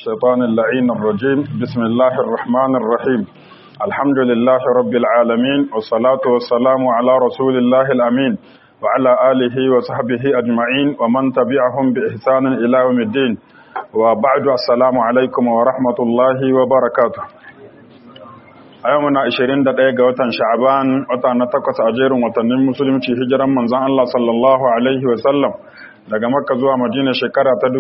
الشيطان اللعين الرجيم بسم الله الرحمن الرحيم الحمد لله رب العالمين والصلاة والسلام على رسول الله الأمين وعلى آله وصحبه أجمعين ومن تبعهم بإحسان إلى يوم الدين وبعد السلام عليكم ورحمة الله وبركاته a yau muna 21 ga watan sha'aban wata na takwas a jerin watannin musulunci hijiran manzon Allah sallallahu alaihi wa sallam daga makka zuwa madina shekara ta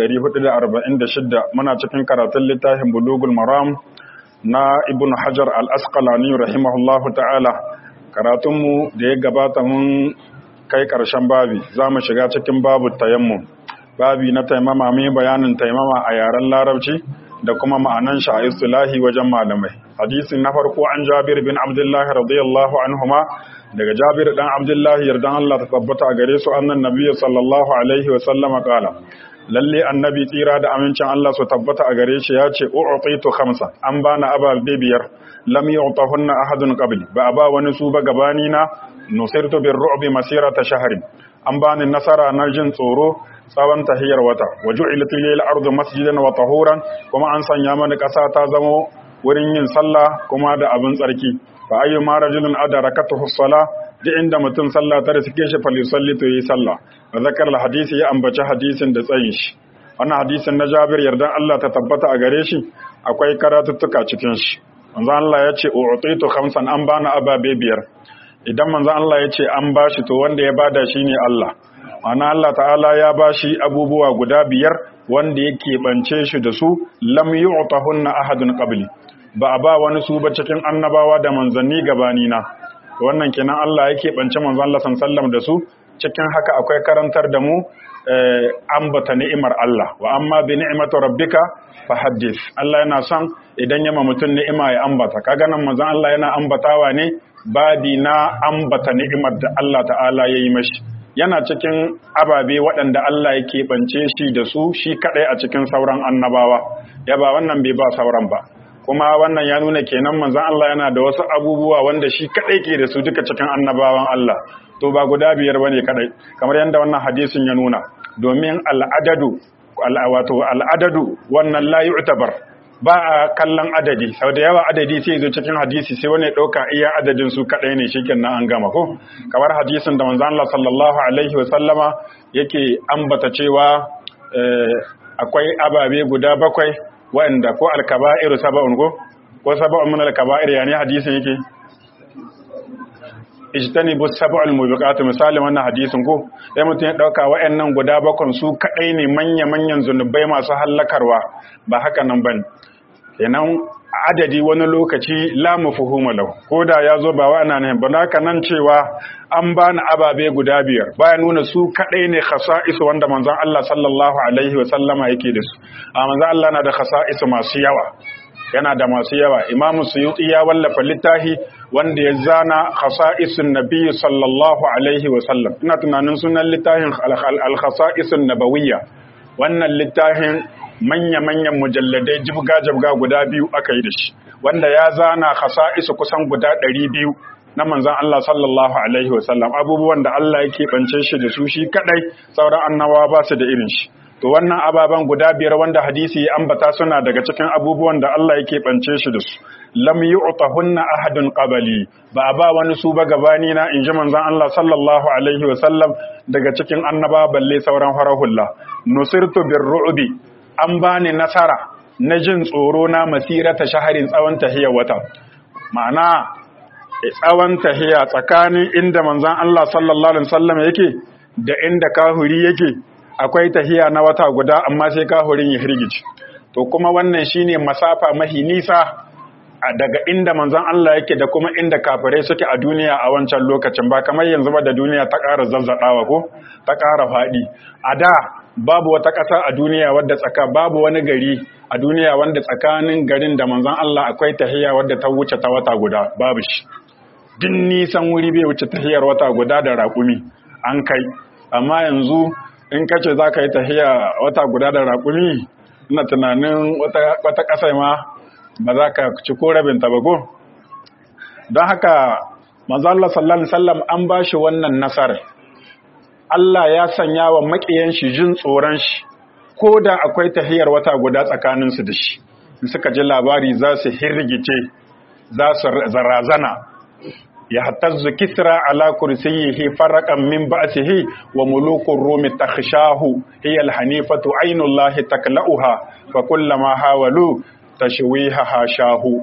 1446 muna cikin karatun littafin bulugul maram na ibn hajar al-asqalani rahimahullahu ta'ala karatunmu da ya gabata mun kai karshen babi za mu shiga cikin babu tayammum babi na taimama mai bayanin taimama a yaren larabci da kuma ma'anan shi a istilahi wajen malamai hadisin na farko an jabir bin abdullah radiyallahu anhuma daga jabir dan abdullah yardan Allah ta tabbata a gare su annan nabiyyu sallallahu alaihi wa sallama qala lalle annabi tsira da amincin Allah su tabbata a gare shi ya ce u'titu khamsa an bana abal bibiyar lam yu'tahunna ahadun qabli ba ba wani su ba gabani na nusirtu bir ru'bi masirata shahrin an bani nasara na jin tsoro tsawon tahiyar wata wa ju'ilat lil ardu masjidan wa tahuran kuma an sanya mana ƙasa ta zamo wurin yin sallah kuma da abin tsarki fa ayyu ma rajulun adarakatuhu salah duk inda mutum sallah ta riske shi fal yusalli to yi sallah wa zakar al hadisi ya ambaci hadisin da tsayin shi wannan hadisin na Jabir yardan Allah ta tabbata a gare shi akwai karatuttuka cikin shi manzo Allah ya ce u'titu khamsan an bana ababe biyar idan manzo Allah ya ce an bashi to wanda ya bada shine Allah ana Allah ta'ala ya bashi abubuwa guda biyar wanda yake bance shi da su lam yu'tahunna ahadun qabli ba a ba wani su ba cikin annabawa da manzanni gabani na wannan kenan Allah yake bance manzon Allah sallallahu da su cikin haka akwai karantar da mu ambata ni'imar Allah wa amma bi ni'mati rabbika fahaddith Allah yana son idan yama mutum ni'ima ya ambata kaga nan manzon Allah yana ambatawa ne babi na ambata ni'imar da Allah ta'ala yayi mashi yana cikin ababe waɗanda Allah ya keɓance shi da su shi kaɗai a cikin sauran annabawa ya ba wannan bai ba sauran ba kuma wannan ya nuna kenan manzon Allah yana da wasu abubuwa wanda shi kaɗai ke da su duka cikin annabawan Allah to ba guda biyar bane kaɗai kamar yadda wannan hadisin ya nuna domin al'adadu wato al'adadu wannan la yu'tabar ba a kallon adadi sau da yawa adadi sai zo cikin hadisi sai wani ɗauka iya adadin su kaɗai ne shi kenan an gama ko kamar hadisin da manzan Allah sallallahu alaihi wa sallama yake ambata cewa akwai ababe guda bakwai wa'anda ko alkaba'iru saba'un ko ko saba'un min alkaba'ir yani hadisin yake ijtani bu sab'ul mubiqat misalin wannan hadisin ko sai mutum ya dauka wa'annan guda bakon su kadai ne manya manyan zunubai masu hallakarwa ba haka nan bane kenan adadi wani lokaci la mafhuma lahu ko da ya zo ba wa'ana ne ba haka nan cewa an bani ababe guda biyar baya nuna su kadai ne khasa'isu wanda manzon Allah sallallahu alaihi wa sallama yake da su a manzon Allah na da khasa'isu masu yawa yana da masu yawa imamu suyuti ya wallafa littafi wanda ya zana khasa'isun nabi sallallahu alaihi wa sallam ina tunanin sunan littafin al-khasa'isun nabawiyya wannan littafin manya-manyan mujalladai jibga-jibga guda biyu aka yi da shi wanda ya zana khasa'isu kusan guda ɗari biyu na manzan Allah sallallahu alaihi wa sallam abubuwan da Allah yake bance shi da su shi kadai sauran annabawa ba su da irin shi to wannan ababen guda biyar wanda hadisi ya ambata suna daga cikin abubuwan da Allah yake bance shi da su lam yu'tahunna ahadun qabli ba ba wani su ba gabani na inji manzon Allah sallallahu alaihi wa sallam daga cikin annaba balle sauran farahulla nusirtu birru'bi an bani nasara na jin tsoro na masirata shaharin tsawon tahiyar wata ma'ana tsawon tahiya tsakanin inda manzon Allah sallallahu alaihi wasallam yake da inda kahuri yake akwai tahiya na wata guda amma sai kahurin ya hirgici to kuma wannan shine masafa mahi nisa daga inda manzon Allah yake da kuma inda kafirai suke a duniya a wancan lokacin ba kamar yanzu ba da duniya ta ƙara zazzadawa ko ta ƙara faɗi a da babu wata ƙasa a duniya wadda tsaka babu wani gari a duniya wanda tsakanin garin da manzon Allah akwai tahiya wadda ta wuce ta wata guda babu shi din nisan wuri bai wuce tahiyar wata guda da raƙumi an kai amma yanzu in ka ce za ka yi tahiya wata guda da raƙumi ina tunanin wata ƙasa ma ba za ka ci ko rabinta ba ko don haka manzallah sallallahu alaihi wasallam an ba shi wannan nasarar Allah ya sanya wa maƙiyan shi jin tsoron shi ko da akwai tahiyar wata guda tsakaninsu da shi in suka ji labari za su hirgice za su zarazana ya hatazzu kisra ala kursiyihi faraqan min ba'sihi wa mulukur rumi takhshahu hiya alhanifatu aynullahi taklauha fa kullama hawalu tashwiha hashahu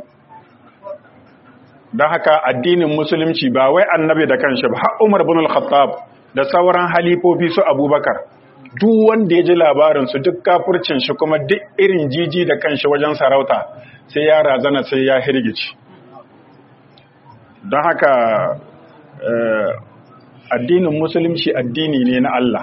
dan haka addinin musulunci ba wai annabi da kanshi ba har Umar ibn al-Khattab da sauran halifofi su Abubakar duk wanda ya ji labarin su duk kafircin shi kuma duk irin jiji da kanshi wajen sarauta sai ya razana sai ya hirgici don haka addinin musulunci addini ne na Allah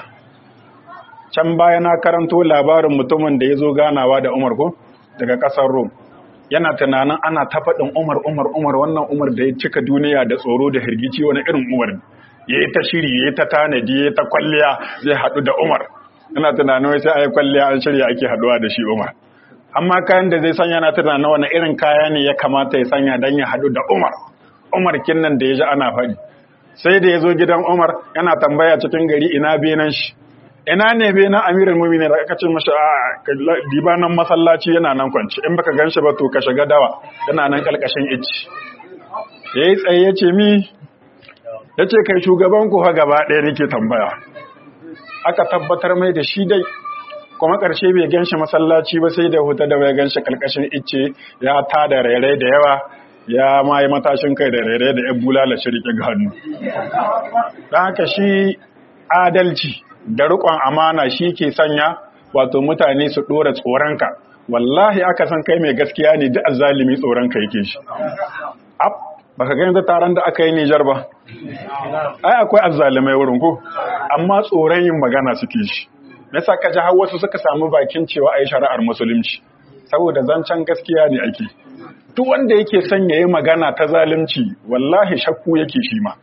can baya na karanto labarin mutumin da ya zo ganawa da Umar ko daga ƙasar Rom yana tunanin ana ta faɗin Umar Umar Umar wannan Umar da ya cika duniya da tsoro da hirgici wani irin Umar ya yi ta shiri ya yi ta tanadi ya yi ta kwalliya zai haɗu da Umar yana tunanin wai sai a yi kwalliya an shirya ake haɗuwa da shi Umar amma kayan da zai sanya na tunanin wani irin kaya ne ya kamata ya sanya don ya haɗu da Umar Umar kinnan da ya ji ana faɗi sai da ya zo gidan Umar yana tambaya cikin gari ina benan shi ina ne benan Amirul Mu'minin da aka ce masa a diba nan masallaci yana nan kwance in baka ganshi ba to ka shiga dawa yana nan kalkashin icci yayi tsaye ya ce mi yace kai shugaban ku fa gaba ɗaya nake tambaya aka tabbatar mai da shi dai kuma ƙarshe bai ganshi masallaci ba sai da huta da bai ganshi kalkashin icce ya tada rairai da yawa ya ma yi matashin kai da rere da yan bulala shirke ga hannu don haka shi adalci da riƙon amana shi ke sanya wato mutane su ɗora tsoronka wallahi aka san kai mai gaskiya ne duk azalimi tsoronka yake shi ab baka gani da taron da aka yi Nijar ba ai akwai azzalimai wurin ko amma tsoron yin magana suke shi nasa ka ji har wasu suka samu bakin cewa ai shari'ar musulunci saboda zancen gaskiya ne ake duk wanda yake son ya yi magana ta zalunci wallahi shakku yake shi ma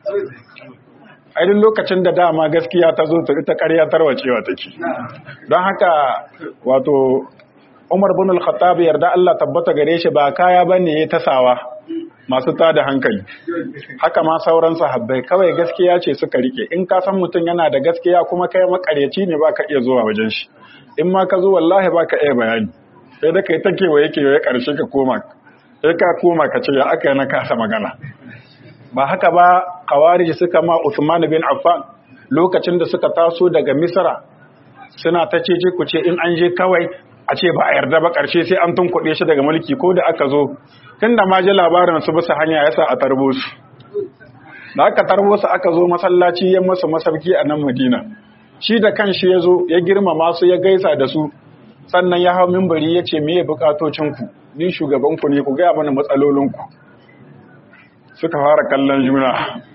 a duk lokacin da dama gaskiya ta zo ta ita ƙarya tarwacewa take don haka wato Umar bin al-Khattab yarda Allah tabbata gare shi ba kaya bane ya tasawa masu tada hankali haka ma sauran sahabbai kawai gaskiya ce suka rike in ka san mutum yana da gaskiya kuma kai makaryaci ne baka iya zuwa wajen shi in ma ka zo wallahi baka iya bayani sai da kai take wa yake ya karshe ka koma sai ka koma ka ce ya aka yi na kasa magana ba haka ba kawariji suka ma Uthman bin Affan lokacin da suka taso daga Misra suna ta ce ku ce in an je kawai a ce ba a yarda ba ƙarshe sai an tunkuɗe shi daga mulki ko da aka zo tun da ma ji labarin su bisa hanya yasa a tarbo su da aka tarbo su aka zo masallaci ya masa masauki a nan Madina shi da kanshi ya zo ya girmama su ya gaisa da su sannan ya hau mimbari ya ce me bukatocinku ni shugabanku ne ku gaya mana matsalolinku suka fara kallon juna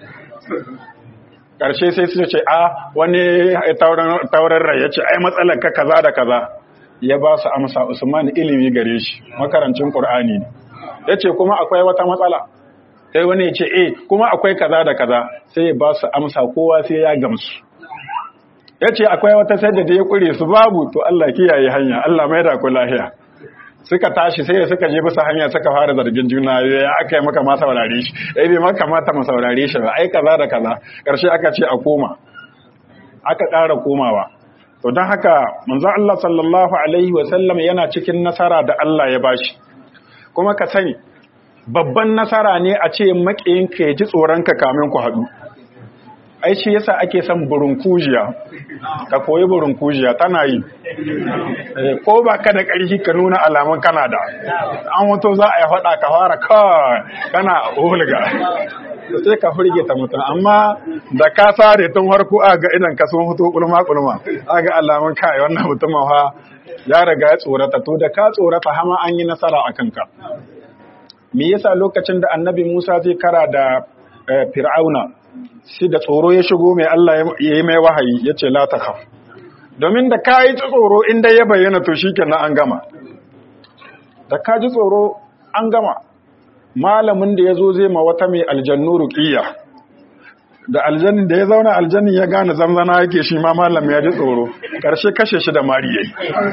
ƙarshe sai su ce a wani taurin rai ya ce ai matsalar ka kaza da kaza ya ba su amsa usman ilimi gare shi makarancin ƙur'ani ne ya ce kuma akwai wata matsala sai wani ya ce eh kuma akwai kaza da kaza sai ya ba su amsa kowa sai ya gamsu ya ce akwai wata sai da ya ƙure su babu to Allah kiyaye hanya Allah mai da ku lahiya suka tashi sai suka je bisa hanya suka fara zargin juna ya aka yi maka ma saurare shi eh bai maka mata mu saurare shi ba ai kaza da kaza karshe aka ce a koma aka ƙara komawa to don haka manzon Allah sallallahu alaihi wa sallam yana cikin nasara da Allah ya bashi kuma ka sani babban nasara ne a ce makiyinka ya ji tsoron ka kamin ku haɗu ai shi yasa ake son burunkujiya ka koyi burunkujiya tana yi ko ba ka da ƙarfi ka nuna alamun kana da an wato za a yi faɗa ka fara kawai kana hulga sai ka hurge ta mutum amma da ka sare tun harko a ga idan ka sun fito kulma kulma a ga alamun kai wannan mutumin fa ya riga ya tsorata to da ka tsorata hama an yi nasara a kanka me yasa lokacin da annabi Musa zai kara da Fir'auna shi da tsoro ya shigo mai Allah ya yi mai wahayi ya ce la ta domin da ka yi tsoro inda ya bayyana to shi kenan an gama da ka ji tsoro an gama malamin da ya zo zai ma wata mai aljannu ruƙiyya da aljanni da ya zauna aljanni ya gane zamzana yake shi ma malam ya ji tsoro ƙarshe kashe shi da mari yayi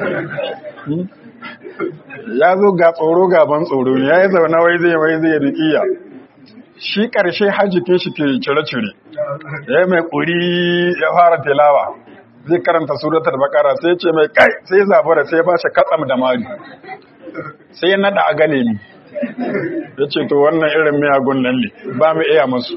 ya zo ga tsoro gaban tsoro ne ya yi zauna wai zai wai zai ruƙiyya shi ƙarshe hajjikin shi ke cire-cire ya mai ƙuri ya fara tilawa zai karanta suratul baqara sai ya ce mai kai sai ya zabura sai ya bashi katsam da mari sai ya nada a gane ni ya ce to wannan irin miyagun nan ne ba mu iya musu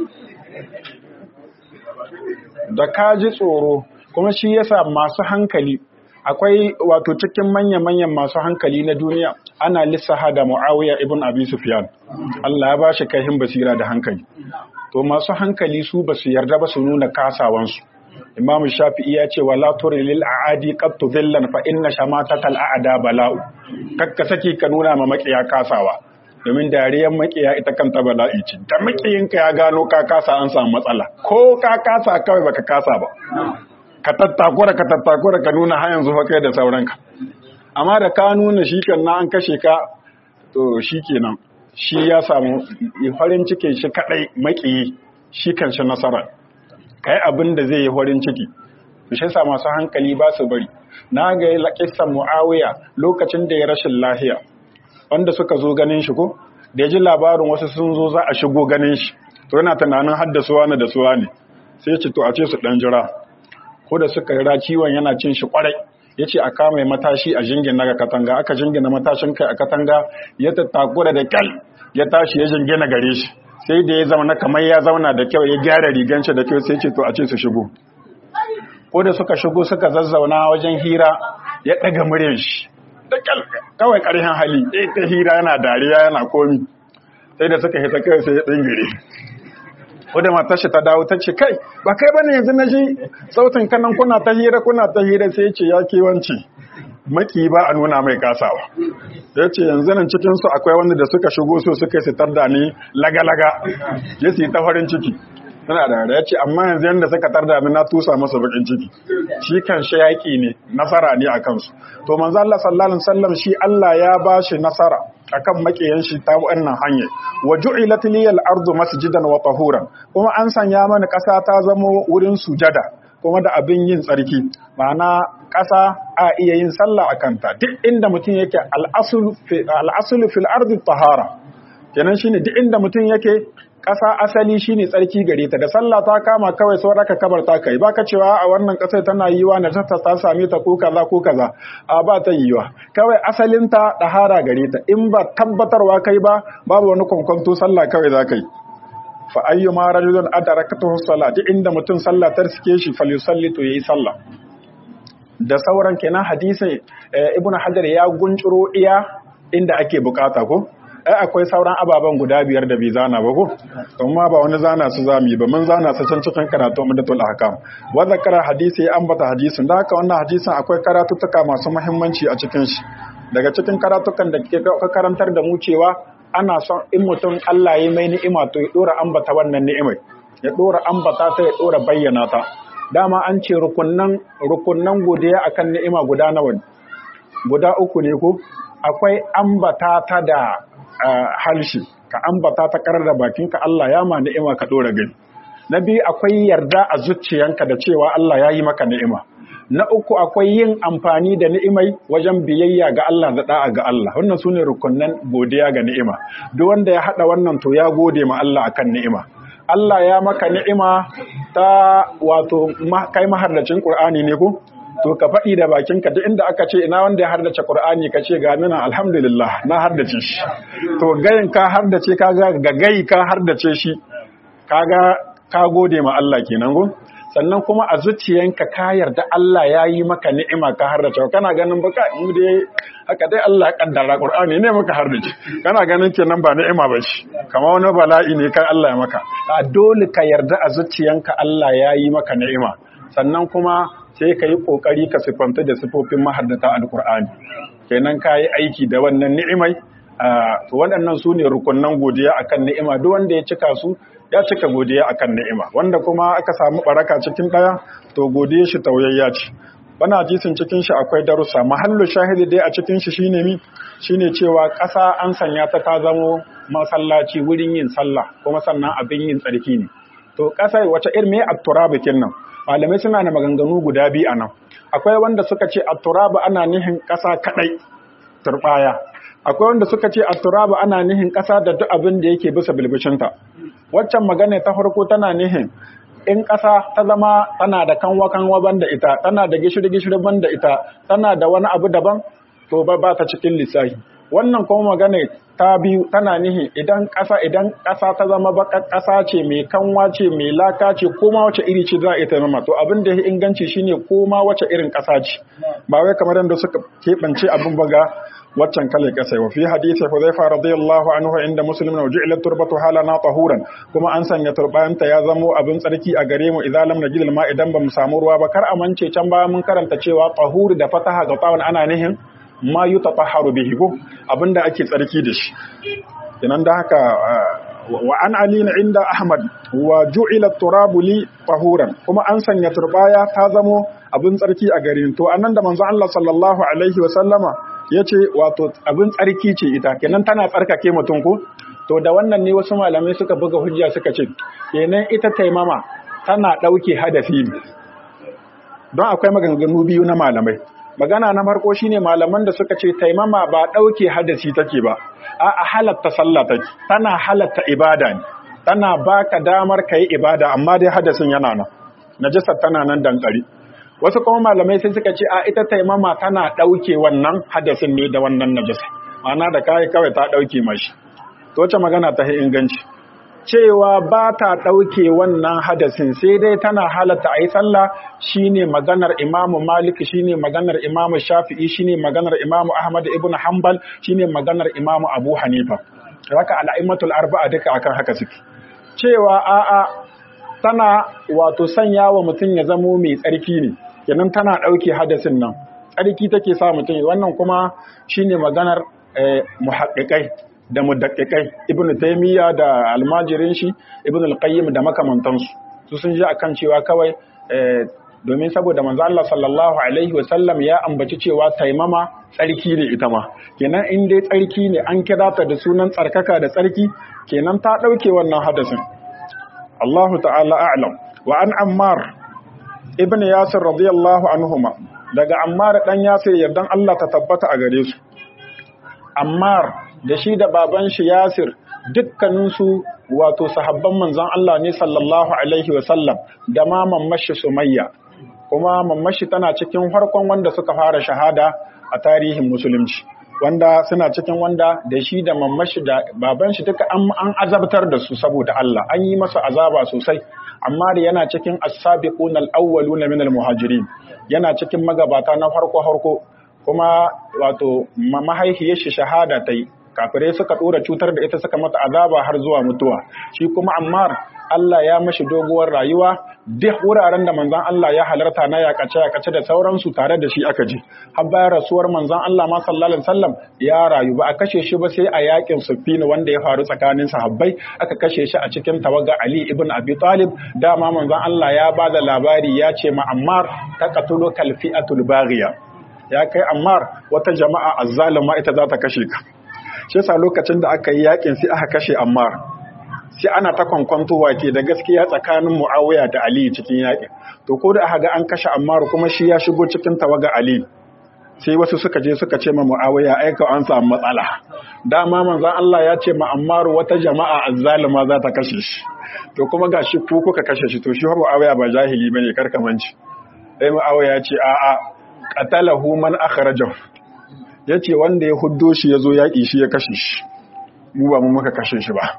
da ka ji tsoro kuma shi yasa masu hankali akwai wato cikin manya-manyan masu hankali na duniya ana lissaha da mu'awiya ibn abi sufyan Allah ya bashi kaihin basira da hankali to masu hankali su ba su yarda ba su nuna kasawansu imam shafi'i ya ce wala turi lil aadi qad tudillan fa inna shamatatal aada bala'u kakka saki ka nuna ma makiya kasawa domin dariyar makiya ita kanta bala'i ce da makiyinka ya gano ka kasa an samu matsala ko ka kasa kawai baka kasa ba ka tattakura ka tattakura ka nuna har yanzu kai da sauranka amma da ka nuna shi kan na an kashe ka to shi kenan shi ya samu farin cikin shi kadai makiyi shi kan shi nasara kai abin da zai yi farin ciki shi sa masu hankali ba su bari na ga kissan muawiya lokacin da ya rashin lahiya wanda suka zo ganin shi ko da ya ji labarin wasu sun zo za a shigo ganin shi to yana tunanin haddasuwa ne da suwa ne sai ya ce to a ce su dan jira ko da suka ra ciwon yana cin shi kwarai ya ce a kama matashi a jingina ga katanga aka jingina matashin kai a katanga ya tattakura da kyal ya tashi ya jingina gare shi sai da ya zama kamar ya zauna da kyau ya gyara rigan shi da kyau sai ce to a ce su shigo ko da suka shigo suka zazzauna wajen hira ya ɗaga muryar shi da kyal kawai ƙarfin hali ya ta hira yana dariya yana komi sai da suka hita kai sai ya tsingire wadda matar shi ta dawo ta ce kai ba kai bane yanzu na ji sautin kanan kuna ta hira kuna ta hira sai ce ya kewanci maki ba a nuna mai kasawa ya ce yanzu nan cikinsu akwai wanda da suka shigo so suka sitar da ni laga-laga ya su yi ta farin ciki suna da ya ce amma yanzu yadda suka tarda ni na tusa masa bakin ciki shi kan shi yaƙi ne nasara ne a kansu to manzo Allah sallallahu alaihi wasallam shi Allah ya ba shi nasara akan makiyan shi ta wannan hanya wa ju'ilat liyal ardu masjidan wa tahuran kuma an sanya mana ƙasa ta zama wurin sujada kuma da abin yin tsarki ma'ana ƙasa a iya yin sallah a kanta duk inda mutum yake al'asulu fil ardi tahara kenan shine duk inda mutum yake ƙasa asali shine tsarki gare ta da sallah ta kama kawai sau raka kabar ta kai baka cewa a wannan ƙasar tana yiwa na ta ta same ta ko kaza ko kaza a ba ta yiwa kawai asalin ta tahara gare ta in ba tabbatarwa kai ba babu wani kwankwanto sallah kawai za ka yi fa ayyuma rajulun adarakatuhu salat inda mutum sallah ta riske shi falyusalli to yayi sallah da sauran kenan hadisin ibn hajar ya guncuro iya inda ake bukata ko ai akwai sauran ababen guda biyar da bai zana ba ko amma ba wani zana su zami ba mun zana su can cikin karatu umdatul ahkam wa zakara hadisi ya ambata hadisin da haka wannan hadisin akwai karatuttuka masu muhimmanci a cikin shi daga cikin karatukan da ke karantar da mu cewa ana son in mutum Allah ya mai ni'ima to ya dora ambata wannan ni'imai ya dora ambata ta ya dora bayyana ta dama an ce rukunnan rukunnan godiya akan ni'ima guda nawa guda uku ne ko akwai ambata ta da halshi ka ambata ta karar da bakinka Allah ya ma ni'ima ka dora gani na biyu akwai yarda a zuciyanka da cewa Allah ya yi maka ni'ima na uku akwai yin amfani da ni'imai wajen biyayya ga Allah da da'a ga Allah wannan sune rukunnan godiya ga ni'ima duk wanda ya hada wannan to ya gode ma Allah akan ni'ima Allah ya maka ni'ima ta wato kai mahardacin Qur'ani ne ko to ka faɗi da bakinka duk inda aka ce ina wanda ya hardace Qur'ani ka ce ga nuna alhamdulillah na hardace shi to gayin ka hardace kaga ga gai ka hardace shi kaga ka gode ma Allah kenan go sannan kuma a zuciyanka ka yarda Allah ya yi maka ni'ima ka hardace kana ganin baka mu dai haka dai Allah ya kaddara Qur'ani ne maka hardace kana ganin kenan ba ni'ima ba shi kamar wani bala'i ne kai Allah ya maka a dole ka yarda a zuciyanka Allah ya yi maka ni'ima sannan kuma sai ka yi kokari ka sifanta da sifofin mahaddata alqur'ani kenan ka yi aiki da wannan ni'imai to waɗannan su ne rukunnan godiya akan ni'ima duk wanda ya cika su ya cika godiya akan ni'ima wanda kuma aka samu baraka cikin ɗaya to godiya shi tauyayya ce bana hadisin cikin shi akwai darussa mahallu shahidi dai a cikin shi shine mi shine cewa ƙasa an sanya ta ta zamo masallaci wurin yin sallah kuma sannan abin yin tsarki ne to ƙasa wace irin me at-turabi nan malamai suna da maganganu guda biyu anan akwai wanda suka ce at-turabi ana nihin ƙasa kadai turbaya akwai wanda suka ce at-turabi ana nihin ƙasa da duk abin da yake bisa bilbishinta waccan magana ta farko tana nihin in ƙasa ta zama tana da kanwa kanwa banda ita tana da gishiri gishiri banda ita tana da wani abu daban to ba ba ta cikin lissafi wannan kuma magana ta biyu tana nihi idan ƙasa idan ƙasa ta zama baƙar ƙasa ce mai kanwa ce mai laka ce koma wace iri ce za a ita nama to abin da ya inganci shine koma wace irin ƙasa ce ba wai kamar yadda suka keɓance abin baga waccan kalar ƙasa wa fi hadisi Hudhaifa radiyallahu anhu inda muslim na ju'ilat turbatu halana tahuran kuma an sanya turbayanta ya zamo abin tsarki a gare mu idan lam najid ma idan bamu samu ruwa ba kar a mance can baya mun karanta cewa tahur da fataha ga tawon ana nihin ma yi tafaharu bihi ko abinda ake tsarki da shi kenan da haka wa an ali na inda ahmad wa ju'ila turabu li tahuran kuma an sanya turbaya ta zamo abin tsarki a garin to annan da manzo Allah sallallahu alaihi wa sallama yace wato abin tsarki ce ita kenan tana tsarkake mutum ko to da wannan ne wasu malamai suka buga hujja suka ce kenan ita taimama tana dauke hadafi don akwai maganganu biyu na malamai magana na farko shine malaman da suka ce taimama ba dauke hadasi take ba a halatta sallah take tana halatta ibada ne tana baka damar kai ibada amma dai hadasin yana nan najasar tana nan dankari wasu kuma malamai sai suka ce a ita taimama tana dauke wannan hadasin ne da wannan najasa ma'ana da kai kawai ta dauke mashi to wace magana ta inganci cewa ba ta ɗauke wannan hadasin sai dai tana halatta a yi sallah shine maganar imamu malik shine maganar imamu shafi'i shine maganar imamu ahmad ibn hanbal shine maganar imamu abu hanifa haka al'aimatul arba'a duka akan haka suke cewa a'a tana wato sanya wa mutum ya zamo mai tsarki ne kenan tana ɗauke hadasin nan tsarki take sa mutum wannan kuma shine maganar muhaƙiƙai da mudakkikai ibnu taymiya da almajirin shi ibnu al-qayyim da makamantansu su sun ji akan cewa kawai domin saboda manzo Allah sallallahu alaihi wa sallam ya ambaci cewa taimama tsarki ne ita ma kenan in dai tsarki ne an kira ta da sunan tsarkaka da tsarki kenan ta dauke wannan hadasin Allah ta'ala a'lam wa an ammar ibn yasir radiyallahu anhuma daga ammar dan yasir yardan Allah ta tabbata a gare su ammar da shi da baban shi Yasir dukkaninsu wato sahabban manzon Allah ne sallallahu alaihi wasallam da ma mammashi Sumayya kuma mammashi tana cikin farkon wanda suka fara shahada a tarihin musulunci wanda suna cikin wanda da shi da mammashi da baban shi duka an azabtar da su saboda Allah an yi masa azaba sosai amma da yana cikin as-sabiqun al-awwaluna min al-muhajirin yana cikin magabata na farko farko kuma wato mahaifiyar shi shahada ta yi kafirai suka ɗora cutar da ita suka mata azaba har zuwa mutuwa shi kuma ammar Allah ya mashi doguwar rayuwa duk wuraren da manzon Allah ya halarta na yakace yakace da sauransu tare da shi aka ji har bayan rasuwar manzon Allah ma sallallahu alaihi wasallam ya rayu ba a kashe shi ba sai a yakin Siffin wanda ya faru tsakanin sahabbai aka kashe shi a cikin tawaga Ali ibn Abi Talib dama manzon Allah ya ba da labari ya ce ma Ammar taqatulu kalfi'atul baghiya ya kai Ammar wata jama'a azzalima ita za ta kashe ka shi yasa lokacin da aka yi yakin sai aka kashe Ammar sai ana ta kwankwantowa ke da gaskiya tsakanin Muawiya da Ali cikin yakin to ko da aka ga an kashe Ammar kuma shi ya shigo cikin tawaga Ali sai wasu suka je suka ce ma Muawiya ai ka an samu matsala dama manzon Allah ya ce ma Ammar wata jama'a azzalima za ta kashe shi to kuma gashi ku kuka kashe shi to shi Muawiya ba jahili bane karkamanci sai Muawiya ya ce a'a qatalahu man akhrajahu ya ce wanda ya huddo shi ya zo yaƙi shi ya kashe shi mu ba mu muka kashe shi ba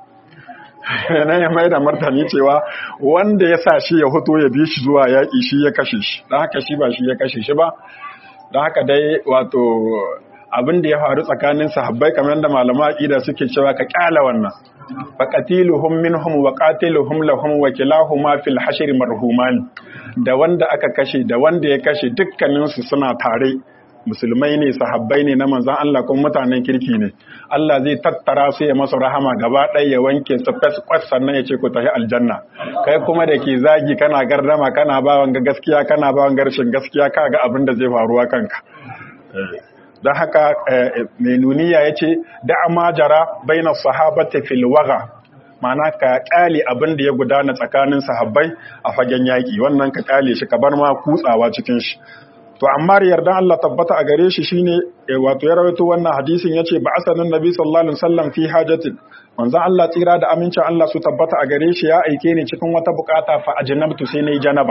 nan ya mai da martani cewa wanda ya sa shi ya hoto ya bi shi zuwa yaƙi shi ya kashe shi don haka shi ba shi ya kashe shi ba don haka dai wato abin da ya faru tsakanin sahabbai kamar yadda malama aqida suke cewa ka kyala wannan faqatiluhum minhum wa qatiluhum lahum wa kilahuma fil hashr marhuman da wanda aka kashe da wanda ya kashe dukkaninsu suna tare musulmai ne sahabbai ne na manzan Allah kuma mutanen kirki ne Allah zai tattara su ya masa rahama gaba ɗaya ya wanke su fes kwas sannan ya ce ku tafi aljanna kai kuma da ke zagi kana gardama kana bawan ga gaskiya kana bawan garshin gaskiya ka ga abin da zai faruwa kanka don haka mai nuniya ya ce da amajara baina sahabata fil waga ma'ana ka kyale abin da ya gudana tsakanin sahabbai a fagen yaƙi wannan ka kyale shi ka bar ma kutsawa cikin shi to amma yardan Allah tabbata a gare shi shine wato ya rawaito wannan hadisin yace ba asanin nabi sallallahu alaihi wasallam fi hajatin manzon Allah tsira da amincin Allah su tabbata a gare shi ya aike ni cikin wata bukata fa ajnabtu sai nayi janaba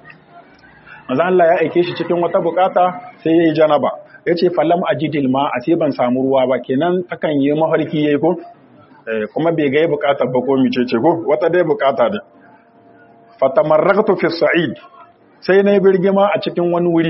manzon Allah ya aike shi cikin wata bukata sai yayi janaba yace falam ajidil ma a sai ban samu ruwa ba kenan takan yi mafarki yayi ko kuma bai ga bukatar ba ko mice ce ko wata dai bukata ne fatamarraqtu fi sa'id sai nayi birgima a cikin wani wuri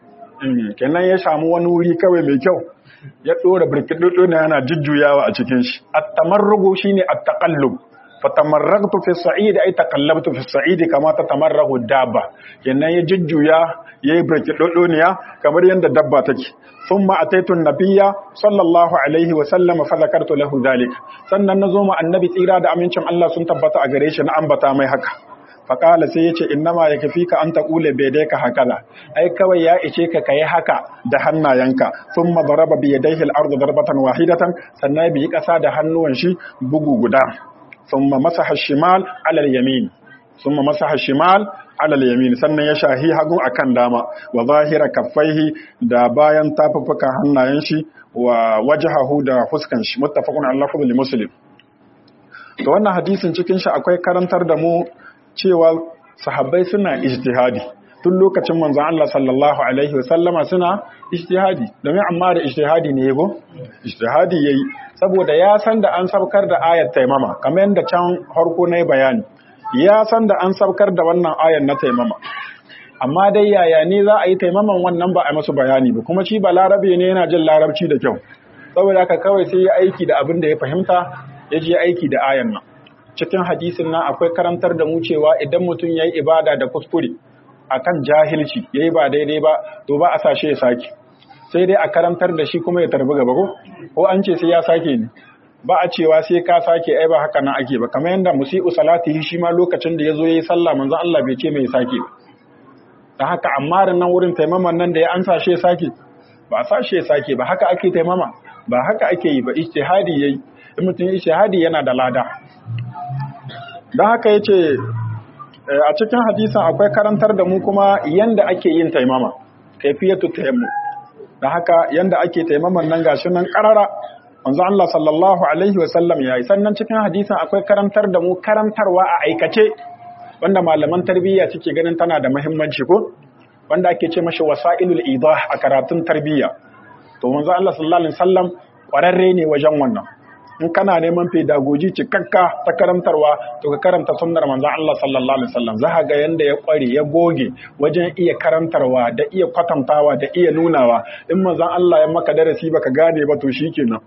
kenan ya samu wani wuri kawai mai kyau ya dora birkidudu na yana jujjuyawa a cikin shi at-tamarrugu shine at-taqallub fatamarragtu fi sa'id ay taqallabtu fi sa'id kama tatamarragu dabba kenan ya jujjuya yayi birkidudu ne kamar yanda dabba take thumma ataitu an-nabiyya sallallahu alaihi wa sallam fa zakartu lahu dhalik sannan nazo ma annabi tsira da amincin Allah sun tabbata a gare shi na ambata mai haka faƙala sai ya ce innama ya kafi ka an taƙule bai dai ka hakaza ai kawai ya ice ka kayi haka da hannayenka sun madaraba bi ya daihil ardu darbatan wahidatan sannan ya biyi ƙasa da hannuwan shi bugu guda sun ma masa hashimal alal yamin sun ma masa hashimal alal yamin sannan ya shahi hagu akan dama wa zahira kaffaihi da bayan tafuffukan hannayen shi wa wajhahu da fuskan shi muttafaqun ala lafzi muslim to wannan hadisin cikin shi akwai karantar da mu cewa sahabbai suna ijtihadi tun lokacin manzon Allah sallallahu alaihi wasallama suna ijtihadi domin amma da ijtihadi ne yego ijtihadi yayi saboda ya san da an sabkar da ayat taimama kamar yadda can harko na bayani ya san da an sabkar da wannan ayar na taimama amma dai yaya ne za a yi taimaman wannan ba a masu bayani ba kuma shi ba larabe ne yana jin larabci da kyau saboda haka kawai sai ya aiki da abin da ya fahimta ya je aiki da ayan nan cikin hadisin nan akwai karantar da mu cewa idan mutum ya yi ibada da kuskure akan jahilci ya yi ba daidai ba to ba a sashe ya sake sai dai a karantar da shi kuma ya tarbi gaba ko ko an ce sai ya sake ne ba a cewa sai ka sake ai ba haka nan ake ba kamar yadda musi'u salatihi shi ma lokacin da ya zo ya yi sallah manzon Allah bai ce mai sake ba da haka amma da nan wurin taimaman nan da ya an sashe ya sake ba a sashe ya sake ba haka ake taimama ba haka ake yi ba ijtihadi yayi in mutum ijtihadi yana da lada don haka ya ce a cikin hadisan akwai karantar da mu kuma yanda ake yin taimama kaifiyatu tayammu da haka yanda ake taimaman nan gashi nan karara manzo Allah sallallahu alaihi wasallam yayi sannan cikin hadisan akwai karantar da mu karantarwa a aikace wanda malaman tarbiyya suke ganin tana da muhimmanci ko wanda ake ce mashi wasailul idah a karatun tarbiyya to manzo Allah sallallahu alaihi wasallam kwararre ne wajen wannan in kana neman pedagogy cikakka ta karantarwa to ka karanta sunnar manzon Allah sallallahu alaihi wasallam za ga yanda ya kware ya goge wajen iya karantarwa da iya kwatantawa da iya nunawa in manzon Allah ya maka darasi baka gane ba to shikenan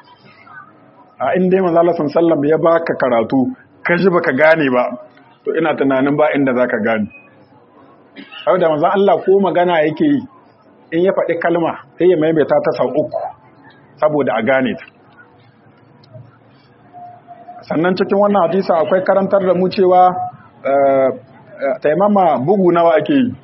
a in dai manzon Allah sallallahu alaihi wasallam ya baka karatu ka ji baka gane ba to ina tunanin ba inda zaka gane saboda manzon Allah ko magana yake yi in ya faɗi kalma sai ya maimaita ta sau uku saboda a gane ta sannan cikin wannan hadisa akwai karantar da mu cewa taimama bugu nawa ake yi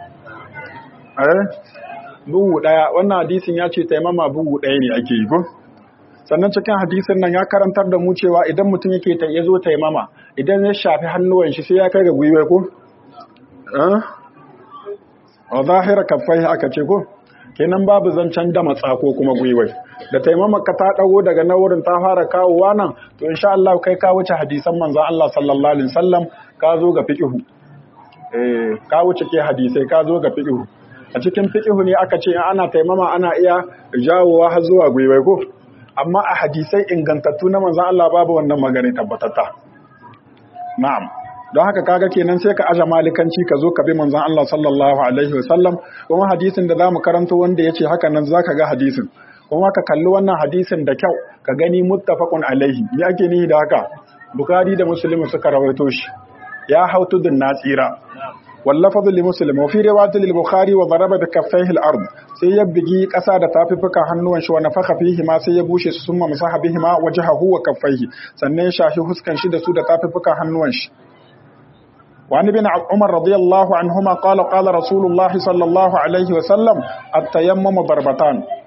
bugu daya wannan hadisin ya ce taimama bugu daya ne ake yi ko sannan cikin hadisin nan ya karantar da mu cewa idan mutum yake ta yazo taimama idan ya shafi hannuwan shi sai ya kai ga gwiwa ko eh wa zahira kaffai aka ce ko kenan babu zancen da matsa ko kuma gwiwai da taimamaka ta dago daga na wurin ta fara kawowa nan to insha Allah kai ka wuce hadisan manzon Allah sallallahu alaihi wasallam ka zo ga fiqhu eh ka wuce ke hadisai ka zo ga fiqhu a cikin fiqhu ne aka ce ana taimama ana iya jawowa har zuwa gwiwai ko amma a hadisai ingantattu na manzon Allah babu wannan magana tabbatata na'am don haka kaga kenan sai ka aja malikanci ka zo ka bi manzon Allah sallallahu alaihi wasallam kuma hadisin da zamu karanto wanda yace haka nan zaka ga hadisin kuma ka kalli wannan hadisin da kyau ka gani muttafaqun alaihi me ake nihi da haka bukhari da muslim suka rawaito shi ya hautu din nasira wallafadhu li muslim wa fi riwayat lil bukhari wa daraba bi kaffayhi al ard sai ya bigi kasa da tafifukan hannuwan shi wa nafaka fihi ma sai ya bushe su summa masaha bihi ma wajhahu wa kaffayhi sannan ya shafi huskan shi da su da tafifukan hannuwan shi وعن ابن عمر رضي الله عنهما قال قال رسول الله صلى الله عليه وسلم التيمم ضربتان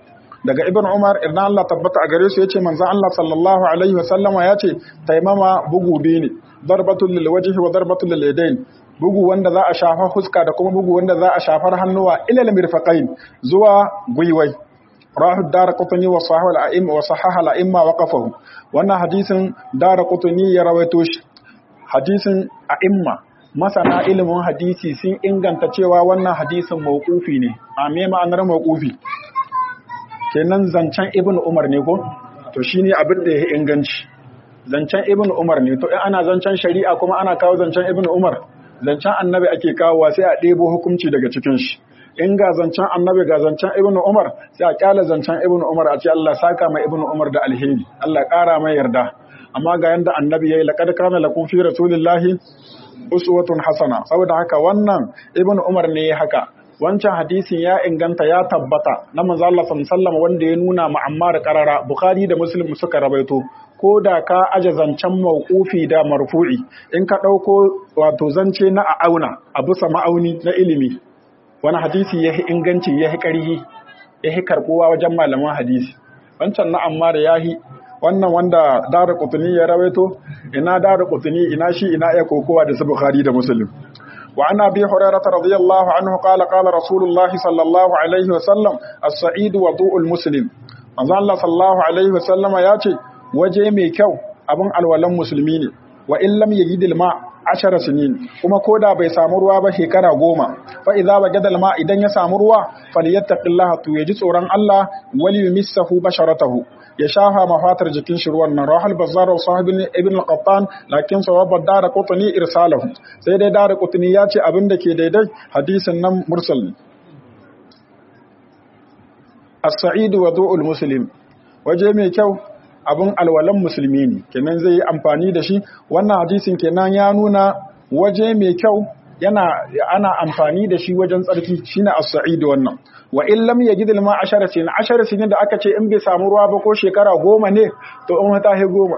daga ibn umar idan Allah tabbata a gare su yace manzon Allah sallallahu alaihi wasallama yace taimama bugu biyu ne darbatul lil wajhi wa darbatul lil yadayn bugu wanda za a shafa huska da kuma bugu wanda za a shafar hannuwa ilal mirfaqain zuwa gwiwai rahu daraqutni wa sahih al a'imma wa sahaha al a'imma wa qafahu wannan hadisin daraqutni ya rawaito shi hadisin a'imma masana ilimin hadisi sun inganta cewa wannan hadisin mawqufi ne a me ma'anar mawqufi kenan zancen ibn umar ne ko to shine abin da ya inganci zancen ibn umar ne to in ana zancen shari'a kuma ana kawo zancen ibn umar zancen annabi ake kawowa sai a ɗebo hukunci daga cikin shi in ga zancen annabi ga zancen ibn umar sai a kyala zancen ibn umar a ce Allah saka mai ibn umar da alheri Allah ƙara mai yarda amma ga yanda annabi yayi laqad kana lakum fi rasulillahi uswatun hasana saboda haka wannan ibn umar ne haka wancan hadisin ya inganta ya tabbata na manzo Allah sallallahu wanda ya nuna ma Ammar qarara Bukhari da Muslim suka rabaito ko da ka aje zancen mauqufi da marfu'i in ka dauko wato zance na a auna a bisa ma'auni na ilimi wani hadisi yahi inganci yahi karhi yahi karbuwa wajen malaman hadisi wancan na Ammar yahi wannan wanda Daru Qutni ya rawaito ina Daru Qutni ina shi ina ya kokowa da su Bukhari da Muslim وعن أبي هريرة رضي الله عنه قال قال رسول الله صلى الله عليه وسلم السعيد وضوء المسلم manzo Allah sallallahu alaihi wasallama ya ce waje mai kyau abin alwalan musulmi ne wa in lam yajidil ma ashara sinin kuma koda bai samu ruwa ba shekara goma fa idza wajada ma idan ya samu ruwa falyattaqillaha to yaji tsoron Allah wal yumissahu basharatahu ya shafa mafatar jikin shi ruwan nan rahal bazzar wa sahibin ibn al-qattan lakin sawaba dara qutni irsalahu sai dai dara qutni ya ce abin da ke daidai hadisin nan mursal ne as-sa'id wa du'ul muslim waje mai kyau abin alwalan musulmi ne kenan zai yi amfani da shi wannan hadisin kenan ya nuna waje mai kyau yana ana amfani da shi wajen tsarki shine as-sa'id wannan wa in lam yajid al-ma ashara sin ashara sin da aka ce in bai samu ruwa ba ko shekara goma ne to in ta he goma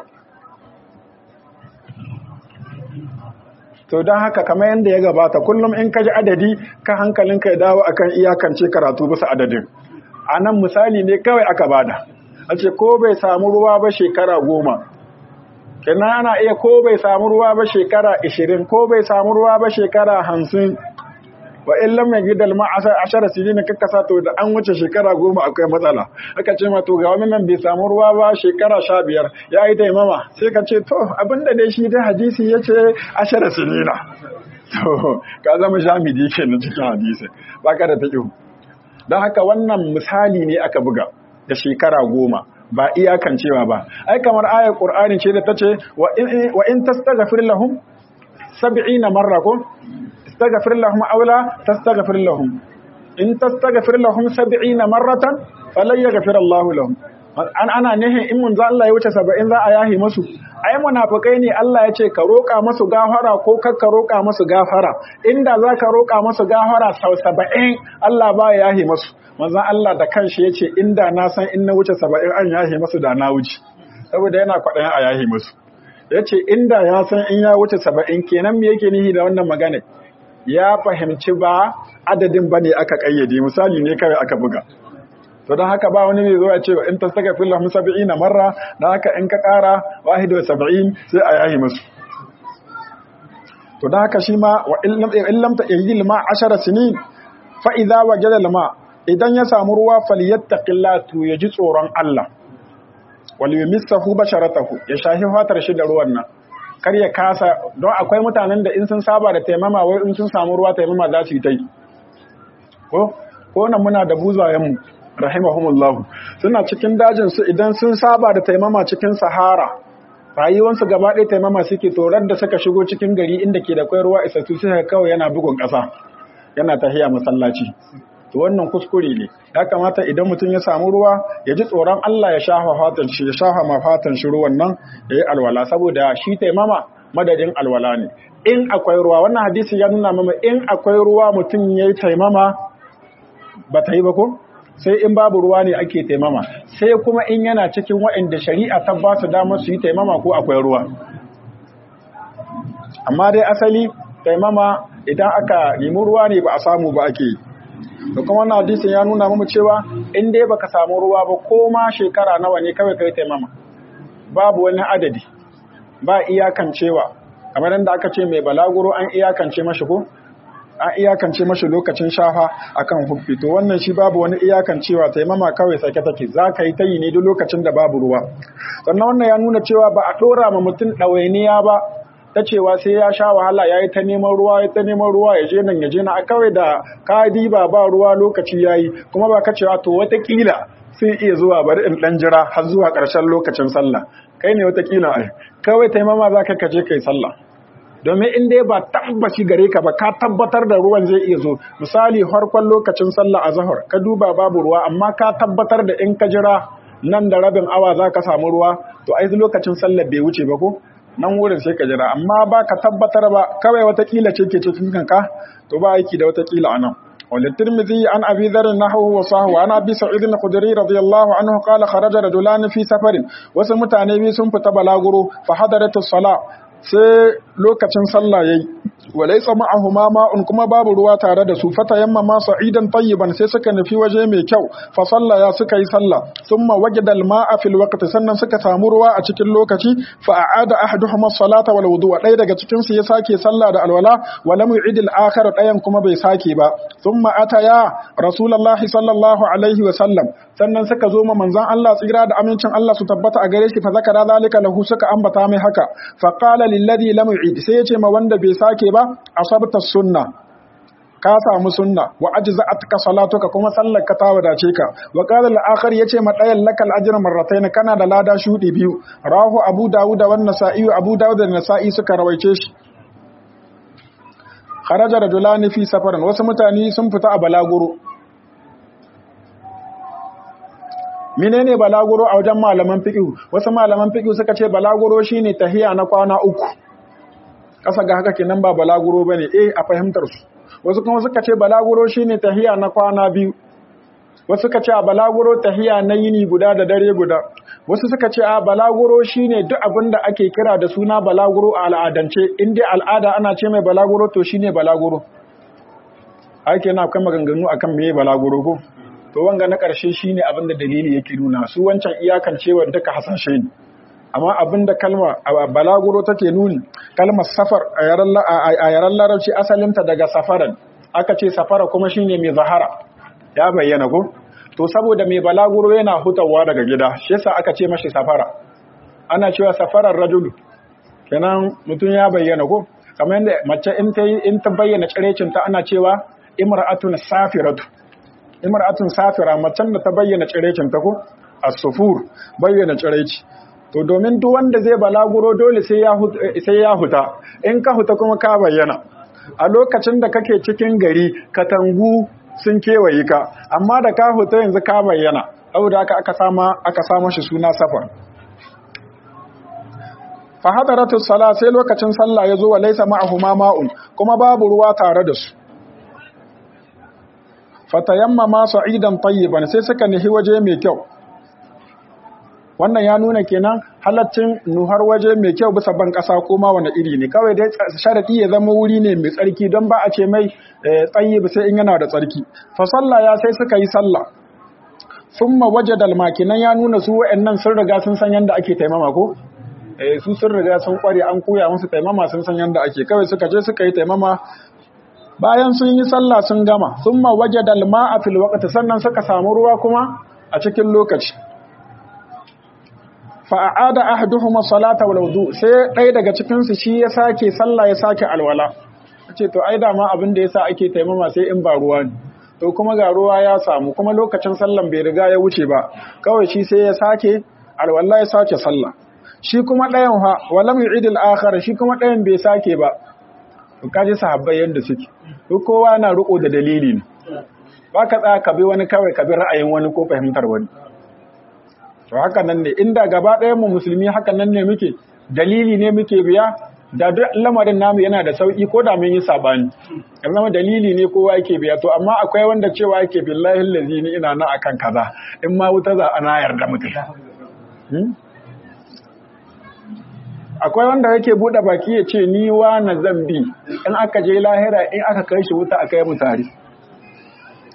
to don haka kamar yadda ya gabata kullum in ka ji adadi ka hankalinka ya dawo akan iyakance karatu bisa adadin a nan misali ne kawai aka bada a ce ko bai samu ruwa ba shekara goma kenan ana iya ko bai samu ruwa ba shekara ishirin ko bai samu ruwa ba shekara hamsin wa in lam yajid al ma'asa ashara sinina kakkasa to da an wuce shekara goma akwai matsala aka ce ma to ga wani nan bai samu ruwa ba shekara sha biyar ya yi taimama sai ka ce to abinda dai shi dai hadisi ya ce ashara sinina to ka zama shamidi kenan cikin hadisi baka da taƙihu don haka wannan misali ne aka buga da shekara goma ba iyakan cewa ba ai kamar ayar qur'ani ce da tace wa in wa in tastaghfir lahum 70 marra ko tastaghfir lahum aw la tastaghfir lahum in tastaghfir lahum 70 marratan falan yaghfir Allahu lahum an ana nihin in mun za Allah ya wuce 70 za a yahi musu ai munafikai ne Allah ya ce ka roƙa musu gafara ko kar ka roƙa musu gafara inda za ka roƙa musu gafara sau 70 Allah ba ya yahi musu manzon Allah da kanshi ya ce inda na san in na wuce 70 an yahi musu da na wuce saboda yana kwaɗayin a yahi musu ya ce inda ya san in ya wuce 70 kenan me yake nihi da wannan magana ya fahimci ba adadin bane aka kayyade misali ne kawai aka buga to don haka ba wani ne zo ya ce in ta saka fil lahum sab'ina marra don haka in ka ƙara wahidu sab'in sai a yahi musu to don haka shi ma wa in lam ta yajil ma ashara sinin fa idza wajada al ma idan ya samu ruwa falyattaqilla to ya ji tsoron Allah wal yumissahu basharatahu ya shahi fatar shi da ruwan nan kar ya kasa don akwai mutanen da in sun saba da taimama wai in sun samu ruwa taimama za su yi ta yi ko ko nan muna da buzayenmu rahimahumullahu suna cikin dajin su idan sun saba da taimama cikin sahara rayuwansu gaba ɗaya taimama suke torar da suka shigo cikin gari inda ke da kwai ruwa isassu sai kawai yana bugun ƙasa yana tahiya masallaci to wannan kuskure ne ya kamata idan mutum ya samu ruwa ya ji tsoron Allah ya shafa fatan shi ya shafa ma fatan shi ruwan nan ya yi alwala saboda shi taimama madadin alwala ne in akwai ruwa wannan hadisi ya nuna mama in akwai ruwa mutum ya yi taimama ba ta yi ba ko sai in babu ruwa ne ake taimama sai kuma in yana cikin waɗanda shari'a ta ba su damar su yi taimama ko akwai ruwa amma dai asali taimama idan aka nemi ruwa ne ba a samu ba ake da kuma wannan hadisin ya nuna mu cewa in dai baka samu ruwa ba ko ma shekara nawa ne kawai kai taimama babu wani adadi ba iyakancewa kamar yadda aka ce mai balaguro an iyakance mashi ko an iyakance mashi lokacin shafa akan huffi to wannan shi babu wani iyakancewa taimama kawai sake take za ka yi ta yi ne duk lokacin da babu ruwa sannan wannan ya nuna cewa ba a ɗora ma mutum ɗawainiya ba ta cewa sai ya sha wahala ya yi ta neman ruwa ya ta neman ruwa ya je nan ya je na kawai da ka diba ba ruwa lokaci ya yi kuma ba ka cewa to watakila sai iya zuwa bari in ɗan jira har zuwa ƙarshen lokacin sallah kai ne watakila ai kawai taimama za ka kaje kai sallah domin in dai ba tabbaci gare ka ba ka tabbatar da ruwan zai iya zo misali farkon lokacin sallah a zahar ka duba babu ruwa amma ka tabbatar da in ka jira nan da rabin awa za ka samu ruwa to ai lokacin sallar bai wuce ba ko nan wurin sai ka jira amma ba ka tabbatar ba kawai watakila ce ke cikin kanka to ba aiki da watakila a nan وللترمذي عن أبي ذر نحوه وصاه عن أبي سعيد الخدري رضي الله عنه قال خرج رجلان في سفر وسمتاني بي سنفت بلاغرو فحضرت الصلاة sai lokacin sallah yayi walaysa ma'ahuma ma'un kuma babu ruwa tare da su fata yamma ma sa'idan tayyiban sai suka nufi waje mai kyau fa sallaya suka yi sallah thumma wajada al-ma'a fil waqti sannan suka samu ruwa a cikin lokaci fa a'ada ahaduhuma as-salata wal wudu'a dai daga cikin su ya sake sallah da alwala wa lam yu'id al-akhar dayan kuma bai sake ba thumma ataya rasulullahi sallallahu alaihi wa sallam sannan suka zo ma manzon Allah tsira da amincin Allah su tabbata a gare shi fa zakara zalika lahu suka ambata mai haka fa qala lilladhi lam yu'id sai yace ma wanda bai sake ba asabta sunna ka samu sunna wa ajza'atka salatuka kuma sallar ka ta wadace ka wa qala al-akhar yace ma dayan lakal ajra marratayn kana da lada shudi biyu rahu abu dawud wa an-nasa'i abu dawud da nasa'i suka rawaice shi kharaja rajulani fi safarin wasu mutane sun fita a balaguro menene balaguro a wajen malaman fiqh wasu malaman fiqh suka ce balaguro shine tahiya na kwana uku kasa ga haka kenan ba balaguro bane eh a fahimtar su wasu kuma suka ce balaguro shine tahiya na kwana biyu wasu suka ce a balaguro tahiya na yini guda da dare guda wasu suka ce a balaguro shine duk abin da ake kira da suna balaguro a al'adance in dai al'ada ana ce mai balaguro to shine balaguro ake na akwai maganganu akan meye balaguro ko to wanga na ƙarshe shine abin da dalili yake nuna su wancan iyakan cewa duka hasashe ne amma abin da kalma balaguro take nuni kalmar safar a yaren larabci asalinta daga safaran aka ce safara kuma shine mai zahara ya bayyana ko to saboda mai balaguro yana hutawa daga gida shi yasa aka ce mashi safara ana cewa safarar rajulu kenan mutum ya bayyana ko kamar yadda mace in ta in ta bayyana cirecin ta ana cewa imra'atun safiratu imra'atun safira macen da ta bayyana cirecin ta ko as-sufur bayyana cireci to domin duk wanda zai balaguro dole sai ya sai ya huta in ka huta kuma ka bayyana a lokacin da kake cikin gari katangu sun kewaye ka amma da ka huta yanzu ka bayyana saboda haka aka sama aka sama shi suna safar fa hadaratu sala sai lokacin sallah yazo wa laysa ma'ahuma ma'un kuma babu ruwa tare da su fatayammama sa'idan tayyiban sai suka nihi waje mai kyau wannan ya nuna kenan halaccin nuhar waje mai kyau bisa ban kasa ko ma wani iri ne kawai dai sharadi ya zama wuri ne mai tsarki don ba a ce mai tsayyib sai in yana da tsarki fa sallah ya sai suka yi sallah summa wajadal makinan ya nuna su wa'annan sun riga sun san yanda ake taimama ko eh su sun riga sun kware an koya musu taimama sun san yanda ake kawai suka je suka yi taimama bayan sun yi sallah sun gama summa wajadal ma'a fil waqti sannan suka samu ruwa kuma a cikin lokaci fa a'ada ahaduhuma salata wal wudu sai ɗaya daga cikin su shi ya sake sallah ya sake alwala ce to ai dama abin da yasa ake taimama sai in ba ruwa ne to kuma ga ruwa ya samu kuma lokacin sallan bai riga ya wuce ba kawai shi sai ya sake alwala ya sake sallah shi kuma ɗayan ha walam yu'id al-akhar shi kuma ɗayan bai sake ba to kaji sahabbai yanda suke to kowa na riko da dalili ne ba ka tsaya ka bi wani kawai ka bi ra'ayin wani ko fahimtar wani to haka nan ne inda gaba ɗayan mu musulmi haka nan ne muke dalili ne muke biya da duk lamarin namu yana da sauki ko da mun yi sabani ya zama dalili ne kowa yake biya to amma akwai wanda cewa yake billahi allazi ni ina nan akan kaza in ma wuta za ana yarda mutum akwai wanda yake bude baki ya ce ni wa na zambi in aka je lahira in aka kai shi wuta aka yi mu tare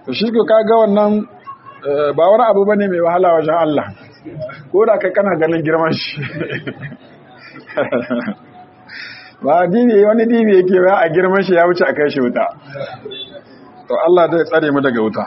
to shi ka ga wannan ba wani abu bane mai wahala wajen Allah ko da kai kana ganin girman shi ba dibi wani dibi yake ba a girman shi ya wuce a kai shi wuta to Allah zai tsare mu daga wuta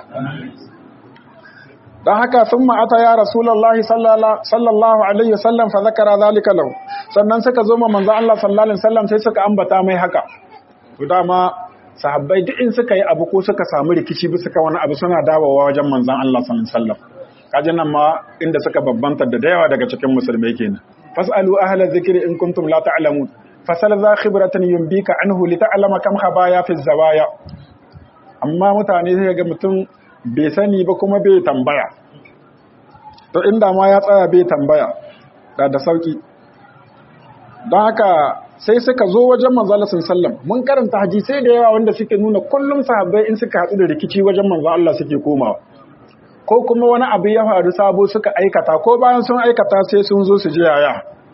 don haka sun ma'ata ya rasulallah sallallahu alaihi wasallam fa zakara zalika lahu sannan suka zo ma manzo Allah sallallahu alaihi wasallam sai suka ambata mai haka to dama sahabbai duk in suka yi abu ko suka samu rikici bisa ka wani abu suna dawowa wajen manzon Allah sallallahu alaihi wasallam kaje nan ma inda suka babbanta da yawa daga cikin musulmai kenan fasalu ahla dhikri in kuntum la ta'lamun fasal za khibratan yumbika anhu li ta'lama kam khabaya fi zawaya amma mutane sai ga mutum bai sani ba kuma bai tambaya to inda ma ya tsaya bai tambaya da da sauki don haka sai suka zo wajen manzala sallam mun karanta hadisai da yawa wanda suke nuna kullum sahabbai in suka hatsu da rikici wajen manzo Allah suke komawa ko kuma wani abu ya faru sabo suka aikata ko bayan sun aikata sai sun zo su ji yaya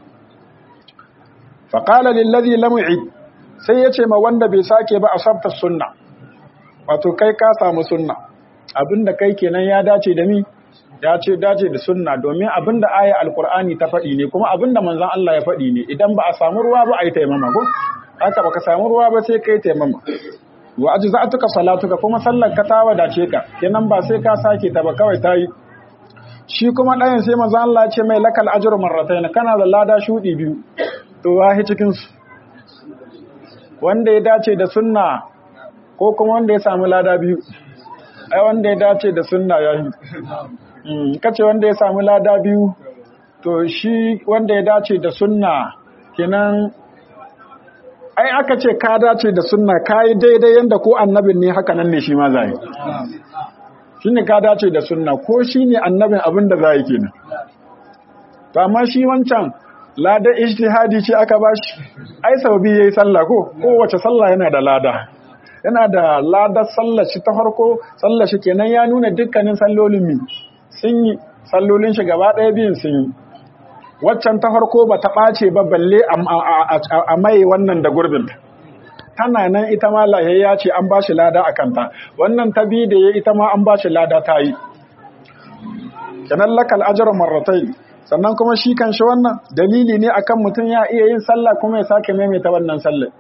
faqala lillazi lam yu'id sai ya ce ma wanda bai sake ba asabta sunna wato kai ka samu sunna abinda kai kenan ya dace da mi ya ce dace da sunna domin abinda aya alkur'ani ta faɗi ne kuma abinda manzon Allah ya faɗi ne idan ba a samu ruwa ba a yi taimama ko haka baka samu ruwa ba sai kai taimama wa ajza'atuka salatuka kuma sallar ka ta wadace ka kenan ba sai ka sake ta ba kawai ta yi shi kuma ɗayan sai manzon Allah ya ce mai lakal ajru marratayn kana da lada shudi biyu to wahi cikin su wanda ya dace da sunna ko kuma wanda ya samu lada biyu ai wanda ya dace da sunna yayi kace wanda ya samu lada biyu to shi wanda ya dace da sunna kenan ai aka ce ka dace da sunna kai daidai yanda ko annabin ne haka nan ne shi ma zai shine ka dace da sunna ko shine annabin abin da zai kenan to amma shi wancan lada ijtihadi ce aka bashi ai sau biyu yayi sallah ko kowace sallah yana da lada yana da ladar sallar shi ta farko sallar shi kenan ya nuna dukkanin sallolin mi sun yi sallolin shi gaba ɗaya biyun sun yi waccan ta farko ba ta ɓace ba balle a mai wannan da gurbin tana nan ita ma lahiyayya ce an ba shi lada a kanta wannan ta biyu da ya ita ma an ba shi lada ta yi kenan lakal ajar marratai sannan kuma shi kan shi wannan dalili ne akan mutum ya iya yin sallah kuma ya sake maimaita wannan sallah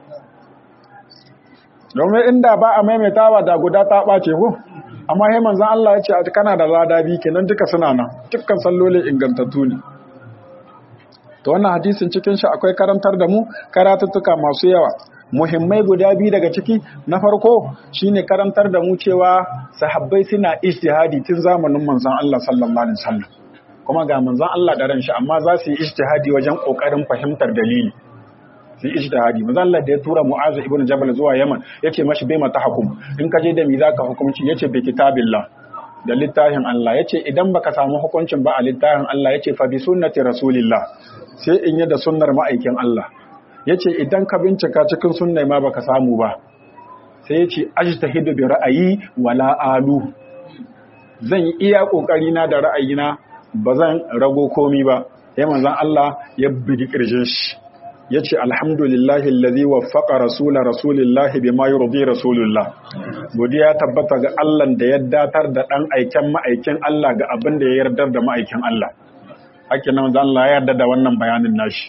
domin inda ba a maimaitawa da guda ta ɓace ko amma sai manzon Allah ya ce kana da lada bi kenan duka suna nan dukkan sallolin ingantattu ne to wannan hadisin cikin shi akwai karantar da mu karatuttuka masu yawa muhimmai guda biyu daga ciki na farko shine karantar da mu cewa sahabbai suna ijtihadi tun zamanin manzon Allah sallallahu alaihi wasallam kuma ga manzon Allah da ran shi amma za su yi ijtihadi wajen kokarin fahimtar dalili su yi ijtihadi manzo Allah da ya tura Mu'az ibn Jabal zuwa Yaman yace mashi bai mata hukum in ka je da mi zaka hukunci yace bi kitabillah da littafin Allah yace idan baka samu hukuncin ba a littafin Allah yace fa bi sunnati rasulillah sai in yi da sunnar ma'aikin Allah yace idan ka bincika cikin sunnai ma baka samu ba sai yace ajtahidu bi ra'ayi wala alu zan yi iya kokari na da ra'ayina ba zan rago komi ba sai manzon Allah ya bigi kirjin shi ya ce alhamdulillahi alladhi waffaqa rasula rasulillahi bima yurdi rasulullah godiya tabbata ga Allah da ya datar da dan aiken ma'aikin Allah ga abin da ya yardar da ma'aikin Allah hakin nan Allah ya yarda da wannan bayanin nashi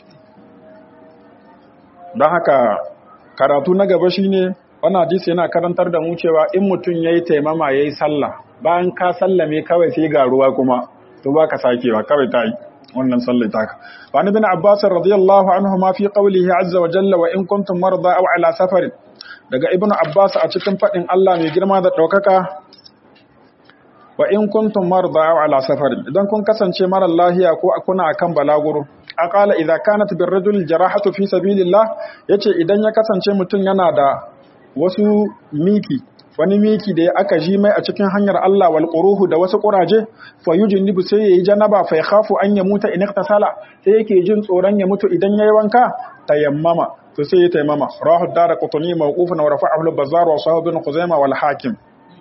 don haka karatu na gaba shine wannan hadisi yana karantar da mu cewa in mutum yayi taimama yayi sallah bayan ka sallame kawai sai ga ruwa kuma to baka sakewa kawai ta yi wannan sallar taka wani bin abbas radiyallahu anhu ma fi qawlihi azza wa jalla wa in kuntum marda aw ala safar daga ibnu abbas a cikin fadin Allah mai girma da daukaka wa in kuntum marda aw ala safar idan kun kasance mara lahiya ko kuna akan balaguro aqala idza kanat bir rajul jarahatu fi sabilillah yace idan ya kasance mutum yana da wasu miki wani miki da aka ji mai a cikin hanyar Allah wal quruhu da wasu quraje fa yujnibu sai yayi janaba fa yakhafu an yamuta in iktasala sai yake jin tsoron ya mutu idan yayi wanka tayammama to sai ya tayammama rahu daraqutni mawqufan wa rafa'ahu al-bazzar wa sahab ibn khuzaimah wal hakim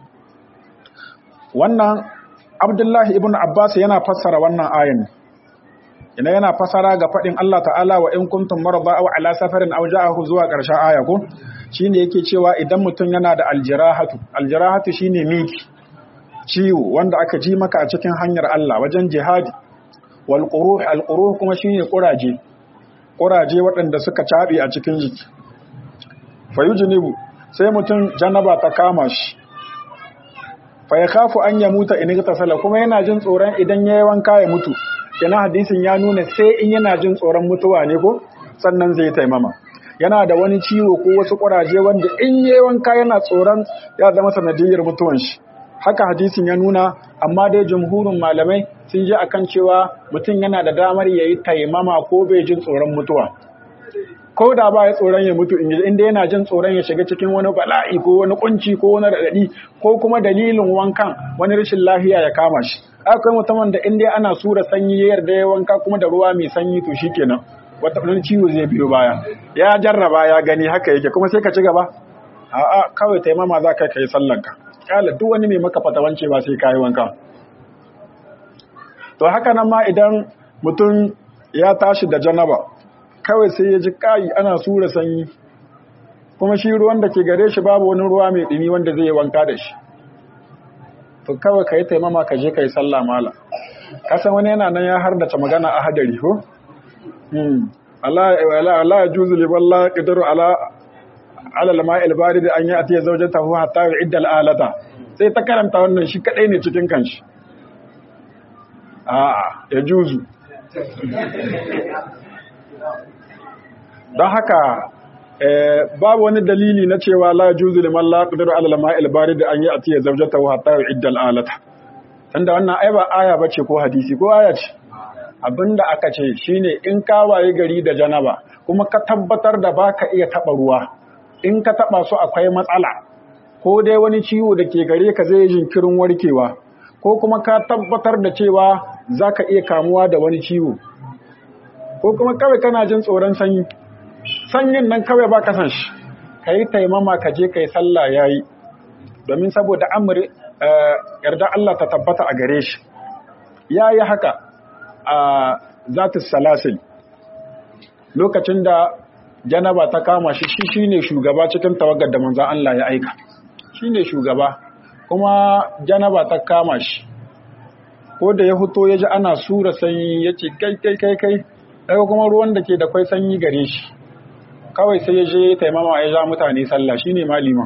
wannan Abdullahi ibn Abbas yana fassara wannan ayan ina yana fasara ga fadin Allah ta'ala wa in kuntum marda aw ala safarin aw ja'ahu zuwa ƙarshen aya ko shine yake cewa idan mutum yana da aljirahatu aljirahatu shine miki ciwo wanda aka ji maka a cikin hanyar Allah wajen jihadi wal quruh al quruh kuma shine kuraje kuraje waɗanda suka cabe a cikin jiki fayujnibu sai mutum janaba ta kama shi fa yakhafu an yamuta in igtasala kuma yana jin tsoron idan yayi wanka ya mutu yana hadisin ya nuna sai in yana jin tsoron mutuwa ne ko sannan zai taimama yana da wani ciwo ko wasu kuraje wanda in yayi wanka yana tsoron ya zama sanadiyar mutuwan shi haka hadisin ya nuna amma dai jumhurin malamai sun ji akan cewa mutum yana da damar yayi taimama ko bai jin tsoron mutuwa ko da ba ya tsoron ya mutu inda yana jin tsoron ya shiga cikin wani bala'i ko wani kunci ko wani raɗaɗi ko kuma dalilin wankan wani rashin lafiya ya kama shi akwai mutumin da inda ana sura sanyi ya yarda ya wanka kuma da ruwa mai sanyi to shikenan wata wani ciwo zai biyo baya ya jarraba ya gani haka yake kuma sai ka ci gaba a'a kawai taimama za ka kai sallanka kala duk wani mai maka fatawance ba sai kayi wanka to haka nan ma idan mutum ya tashi da janaba kawai sai ya ji kayi ana sura sanyi kuma shi ruwan da ke gare shi babu wani ruwa mai ɗumi wanda zai yi wanka da shi to kawai ka yi taimama ka je ka yi sallah mala kasan wani yana nan ya hardace magana a hadari ko? Allah ya juzu liban la ƙidaru ala alalama ilbari da an yi a tiye zaujata hu hatta ya idda al'alata sai ta karanta wannan shi kaɗai ne cikin kanshi a'a ya juzu don haka babu wani dalili na cewa la juzu liman la qadiru ala al-ma'il barid an ya'ti zawjatahu hatta yu'idda al-alata tunda wannan ai ba aya bace ko hadisi ko aya ce abinda aka ce shine in ka waye gari da janaba kuma ka tabbatar da baka iya taba ruwa in ka taba su akwai matsala ko dai wani ciwo da ke gare ka zai jinkirin warkewa ko kuma ka tabbatar da cewa zaka iya kamuwa da wani ciwo ko kuma kawai kana jin tsoron sanyi sanyin nan kawai ba ka san shi ka yi taimama ka je ka yi sallah ya yi domin saboda amuri yarda Allah ta tabbata a gare shi ya yi haka a zatis salasil lokacin da janaba ta kama shi shi shi ne shugaba cikin tawagar da manzan Allah ya aika shi ne shugaba kuma janaba ta kama shi ko da ya fito ya ji ana sura sanyi ya ce kai kai kai kai daga kuma ruwan da ke da kwai sanyi gare shi kawai sai ya je taimama ya ja mutane sallah shine maliman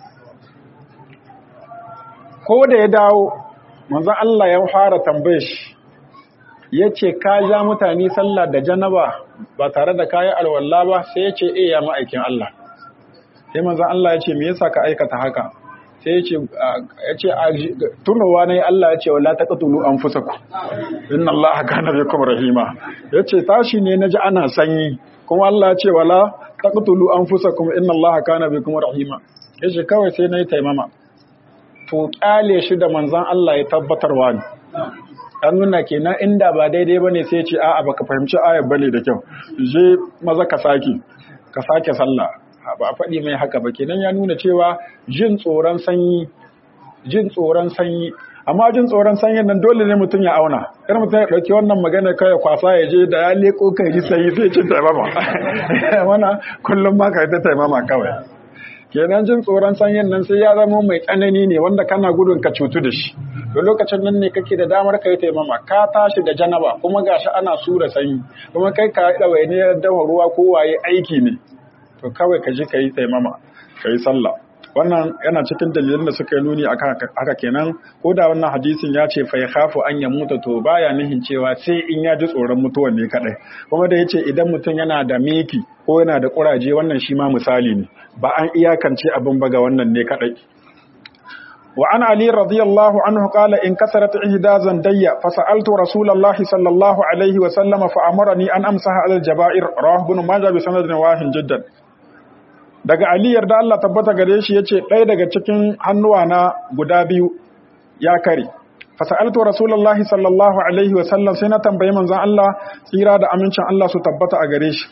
ko da ya dawo manzon Allah ya fara tambaye shi yace ka ja mutane sallah da janaba ba tare da kayi alwala ba sai yace eh ya ma'aikin Allah sai manzon Allah yace me yasa ka aikata haka sai yace yace tunowa ne Allah yace wala taqtulu anfusakum inna Allaha kana bikum rahima yace tashi ne naji ana sanyi kuma Allah ce wala taqtulu anfusakum inna Allaha kana bikum rahima yace kawai sai nayi taimama to kyale shi da manzon Allah ya tabbatarwa ne an nuna kenan inda ba daidai bane sai ya ce a'a baka fahimci ayar bane da kyau je maza ka saki ka sake sallah ba a faɗi mai haka ba kenan ya nuna cewa jin tsoron sanyi jin tsoron sanyi amma jin tsoron sanyin nan dole ne mutum ya auna kar mutum ya ɗauki wannan magana kai kwasa ya je da ya leko kai ji sanyi sai cin taimama wana kullum ma ka yi ta taimama kawai kenan jin tsoron sanyin nan sai ya zama mai tsanani ne wanda kana gudun ka cutu da shi da lokacin nan ne kake da damar ka yi taimama ka tashi da janaba kuma gashi ana sura sanyi kuma kai ka da waine dafa ruwa ko waye aiki ne to kawai ka je ka yi taimama ka yi sallah wannan yana cikin dalilan da suka yi nuni haka kenan ko da wannan hadisin ya ce fai khafu an ya mutu to baya nihin cewa sai in ya ji tsoron mutuwan ne kadai kuma da yace idan mutum yana da miki ko yana da kuraje wannan shi ma misali ne ba an iyakance abin ba ga wannan ne kadai wa an ali radiyallahu anhu qala in kasarat ihda zandayya fa sa'altu rasulullahi sallallahu alaihi wa sallama fa amarani an amsaha al jaba'ir rawahu ibn majah bi sanadin wahin jiddan daga Ali yarda Allah tabbata gare shi yace ɗaya daga cikin hannuwa na guda biyu ya kare fasaltu rasulullahi sallallahu alaihi wa sallam sai na tambayi manzon Allah tsira da amincin Allah su tabbata a gare shi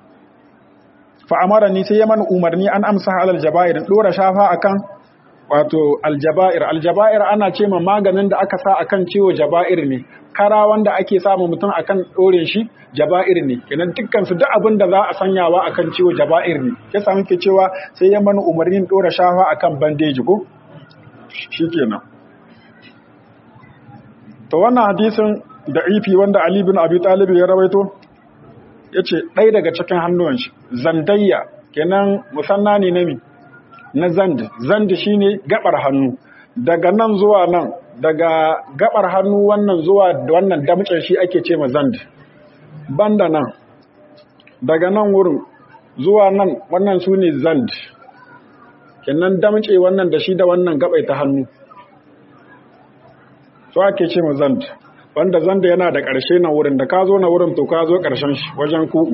fa amarani sai ya mana umarni an amsa alal jaba'ir dora shafa akan wato aljaba'ir aljaba'ir ana ce ma maganin da aka sa akan ciwo jaba'ir ne kara wanda ake samu mutum akan ɗorin shi jaba'ir ne kenan dukkan su duk abin da za a sanyawa akan ciwo jaba'ir ne ya samu ke cewa sai ya mana umarnin ɗora shafa akan bandeji ko shikenan to wannan hadisin da ifi wanda Ali bin Abi Talib ya rawaito yace ɗaya daga cikin hannuwan shi zandayya kenan musanna ne na mi na zand zand shine gabar hannu daga nan zuwa nan daga gabar hannu wannan zuwa wannan damcin shi ake ce ma zand banda nan daga nan wurin zuwa nan wannan su ne zand kenan damce wannan da shi da wannan gabai ta hannu su ake ce ma zand wanda zanda yana da ƙarshe na wurin da ka zo na wurin to ka zo ƙarshen shi wajen ku'u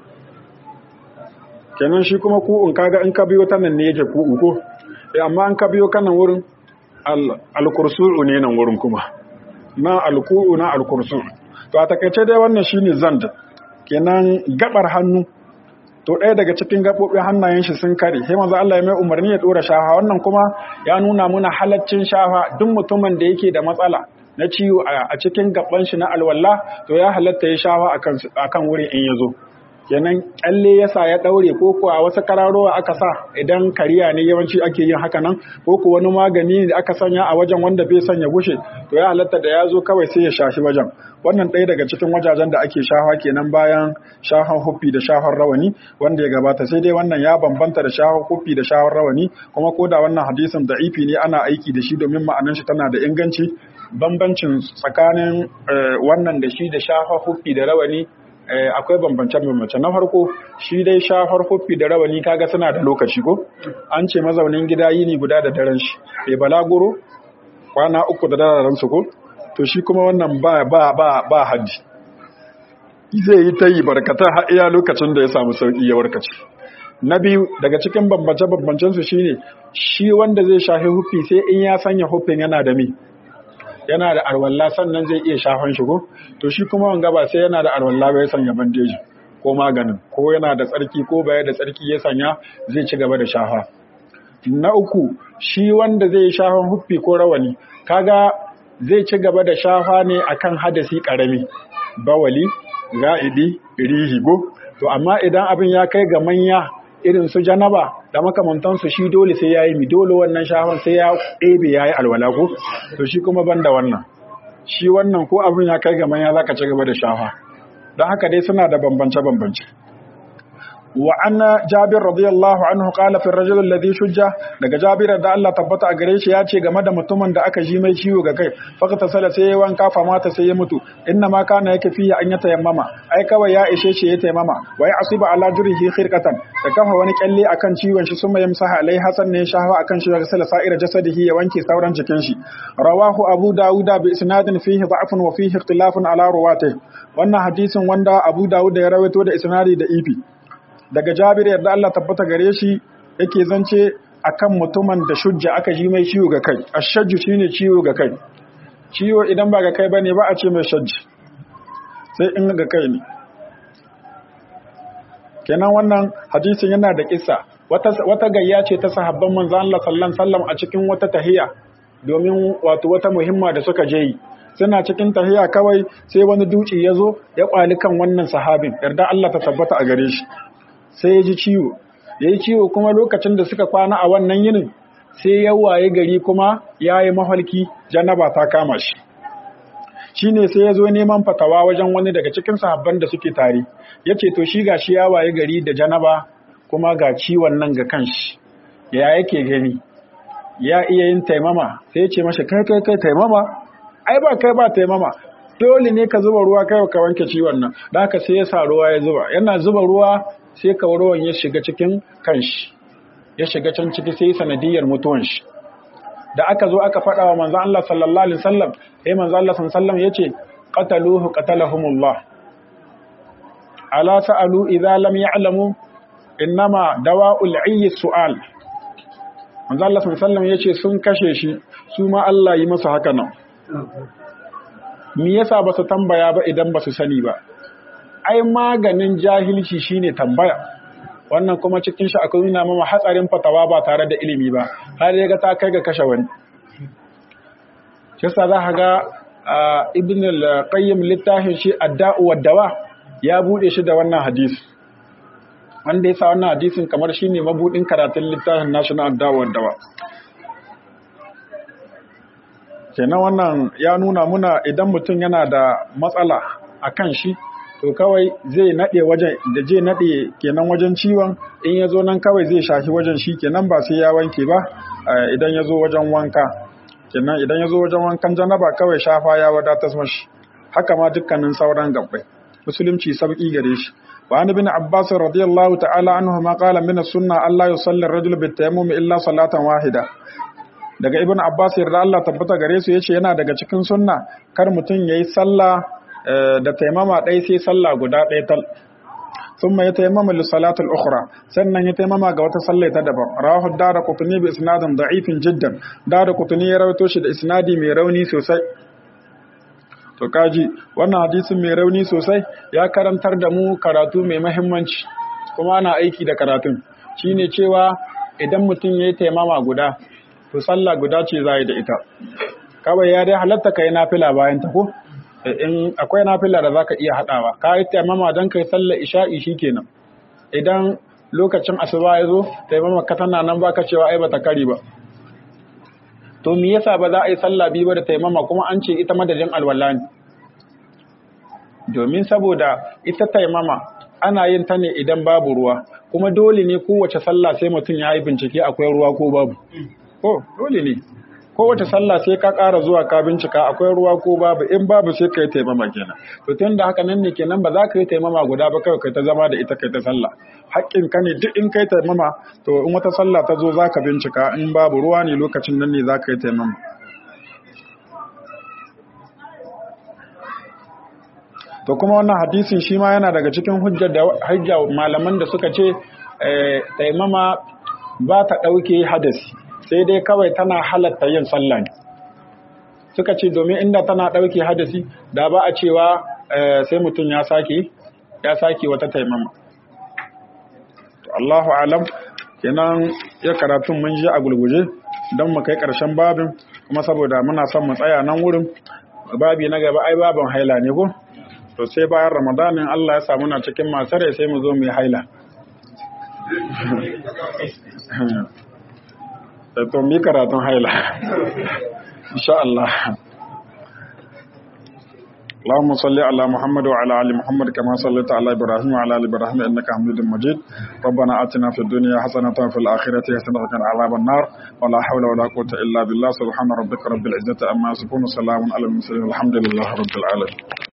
kenan shi kuma ku'un kaga in ka biyo ta nan ne yake ku'u ko amma an ka biyo kanan wurin alkursu'u ne nan wurin kuma na alku'u na alkursu'u to a takaice dai wannan shine zand kenan gabar hannu to ɗaya daga cikin gaɓoɓin hannayen shi sun kare sai manzo Allah ya mai umarni ya dora shafa wannan kuma ya nuna muna halaccin shafa duk mutumin da yake da matsala na ciwo a cikin gaban shi na alwala to ya halatta ya shafa akan akan wurin in yazo kenan kyalle yasa ya daure ko ko a wasu kararowa aka sa idan kariya ne yawanci ake yin haka nan ko ko wani magani da aka sanya a wajen wanda bai sanya gushe to ya halatta da ya zo kawai sai ya shashi wajen wannan ɗaya daga cikin wajajen da ake shafa kenan bayan shafan huffi da shafan rawani wanda ya gabata sai dai wannan ya bambanta da shafan huffi da shafan rawani kuma ko da wannan hadisin da'ifi ne ana aiki da shi domin ma'anar shi tana da inganci bambancin tsakanin wannan da shi da shafan huffi da rawani akwai bambance-bambance na farko shi dai shafar huffi da rawani kaga suna da lokaci ko an ce mazaunin gida yini guda da daren shi bai balaguro kwana uku da daren su ko to shi kuma wannan ba ba ba ba haddi zai yi ta yi barkata har iya lokacin da ya samu sauki ya warkace na biyu daga cikin bambance-bambancen su shine shi wanda zai shafi huffi sai in ya sanya huffin yana da mi yana da arwalla sannan zai iya shafan shi ko to shi kuma wanga ba sai yana da arwalla ba ya sanya bandeji ko maganin ko yana da tsarki ko baya da tsarki ya sanya zai ci gaba da shafa na uku shi wanda zai shafan huffi ko rawani kaga zai ci gaba da shafa ne akan hadasi karami bawali ga'idi rihi go to amma idan abin ya kai ga manya irin su janaba da makamantansu shi dole sai ya yi mi dole wannan shafan sai ya ɗebe ya yi alwala ko to shi kuma ban da wannan shi wannan ko abin ya kai ga manya za ka ci gaba da shafa don haka dai suna da bambance-bambance wa anna jabir radiyallahu anhu qala fi ar-rajul alladhi shujja daga jabir da Allah tabbata a gare shi ya ce game da mutumin da aka ji mai ciwo ga kai faqata sala sai ya wanka fa mata sai ya mutu inna ma kana yake fiye an ya tayammama ai kawai ya ishe shi ya tayammama wa ya asiba ala jurihi khirqatan da kafa wani kyalle akan ciwon shi summa yamsaha alai hasan ne shafa akan shi ga sala sa'ira jasadihi ya wanke sauran jikin shi rawahu abu dauda bi isnadin fihi da'fun wa fihi ikhtilafun ala ruwatihi wannan hadisin wanda abu dauda ya rawaito da isnadi da ifi daga jabir yadda Allah tabbata gare shi yake zance akan mutumin da shujja aka ji mai ciwo ga kai ashajju shine ciwo ga kai ciwo idan ba ga kai bane ba a ce mai shajji sai in ga kai ne kenan wannan hadisin yana da kissa wata wata gayya ce ta sahabban manzo Allah sallallahu alaihi wasallam a cikin wata tahiya domin wato wata muhimma da suka je yi suna cikin tahiya kawai sai wani duci ya zo ya kwali kan wannan sahabin yarda Allah ta tabbata a gare shi sai ya ji ciwo ya yi ciwo kuma lokacin da suka kwana a wannan yinin sai ya waye gari kuma ya yi mafarki janaba ta kama shi shi ne sai ya zo neman fatawa wajen wani daga cikin sahabban da suke tare ya ce to shi ga shi ya waye gari da janaba kuma ga ciwon nan ga kanshi ya yake gani ya iya yin taimama sai ya ce mashi kai kai kai taimama ai ba kai ba taimama dole ne ka zuba ruwa kai ka wanke ciwon nan da haka sai ya sa ruwa ya zuba yana zuba ruwa sai ruwan ya shiga cikin kanshi ya shiga can ciki sai sanadiyar mutuwan shi da aka zo aka faɗa wa manzon Allah sallallahu alaihi wasallam sai manzon Allah sallallahu alaihi wasallam yace qataluhu qatalahumullah ala sa'alu idza lam ya'lamu innama dawa'ul 'ayyi su'al manzon Allah sallallahu alaihi wasallam yace sun kashe shi su ma Allah yi masa haka nan me yasa ba su tambaya ba idan ba su sani ba ai maganin jahilci shine tambaya wannan kuma cikin shi akwai nuna mama hatsarin fatawa ba tare da ilimi ba har ya ga ta kai ga kashe wani shi sa za ga ibn al-qayyim littafin shi adda'u wad-dawa ya bude shi da wannan hadisi wanda yasa wannan hadisin kamar shine mabudin karatun littafin national adda'u wad-dawa kenan wannan ya nuna muna idan mutum yana da matsala a kan shi to kawai zai naɗe wajen da zai naɗe kenan wajen ciwon in ya zo nan kawai zai shafi wajen shi kenan ba sai ya wanke ba idan ya zo wajen wanka kenan idan ya zo wajen wankan janaba kawai shafa ya wadatar mashi haka ma dukkanin sauran gabbai musulunci sauki gare shi wa an ibn abbas radiyallahu ta'ala anhu ma qala min as-sunnah alla yusalli ar-rajulu bit-tayammum illa salatan wahida daga ibn abbas yarda Allah tabbata gare su yace yana daga cikin sunna kar mutum yayi sallah da taimama ɗaya sai sallah guda ɗaya tal ثم يتيمم للصلاة الأخرى سنن يتيمم غوتا صلى تدبر رواه الدار قطني بإسناد ضعيف جدا دار قطني يروتو شي da isnadi mai rauni sosai to kaji wannan hadisin mai rauni sosai ya karantar da mu karatu mai muhimmanci kuma ana aiki da karatun shine cewa idan mutum yayi taimama guda to sallah guda ce zai da ita kawai ya dai halatta kai nafila bayan ta ko in akwai nafila da zaka iya hadawa ka yi taimama don kai sallar isha'i shikenan idan lokacin asuba ya zo taimama ka tana nan baka cewa ai bata kari ba to me yasa ba za a yi sallah biyu ba da taimama kuma an ce ita madadin alwala ne domin saboda ita taimama ana yin ta ne idan babu ruwa kuma dole ne kowace sallah sai mutum ya yi bincike akwai ruwa ko babu ko dole ne kowace sallah sai ka ƙara zuwa ka bincika akwai ruwa ko babu in babu sai ka yi taimama kenan to tun da haka nan ne kenan ba za ka yi taimama guda ba kawai kai ta zama da ita kai ta sallah haƙƙin ka ne duk in kai taimama to in wata sallah ta zo za ka bincika in babu ruwa ne lokacin nan ne za ka yi taimama to kuma wannan hadisin shi ma yana daga cikin hujjar da hujja malaman da suka ce taimama ba ta ɗauke hadasi sai dai kawai tana halatta yin sallah ne suka ce domin inda tana ɗauke hadasi da ba a cewa sai mutum ya sake ya sake wata taimama to Allahu alam kenan ya karatun mun ji a gulguje don mu kai ƙarshen babin kuma saboda muna son mu tsaya nan wurin babi na gaba ai babin haila ne ko to sai bayan ramadanin Allah ya samu na cikin masu rai sai mu zo mu yi haila to mi karatun haila insha Allah اللهم صل على محمد وعلى ال محمد كما صليت على ابراهيم وعلى ال ابراهيم انك حميد مجيد ربنا اتنا في الدنيا حسنه وفي الاخره حسنه وقنا عذاب النار ولا حول ولا قوه الا بالله سبحان ربك رب العزه عما يصفون وسلام على المرسلين الحمد لله رب العالمين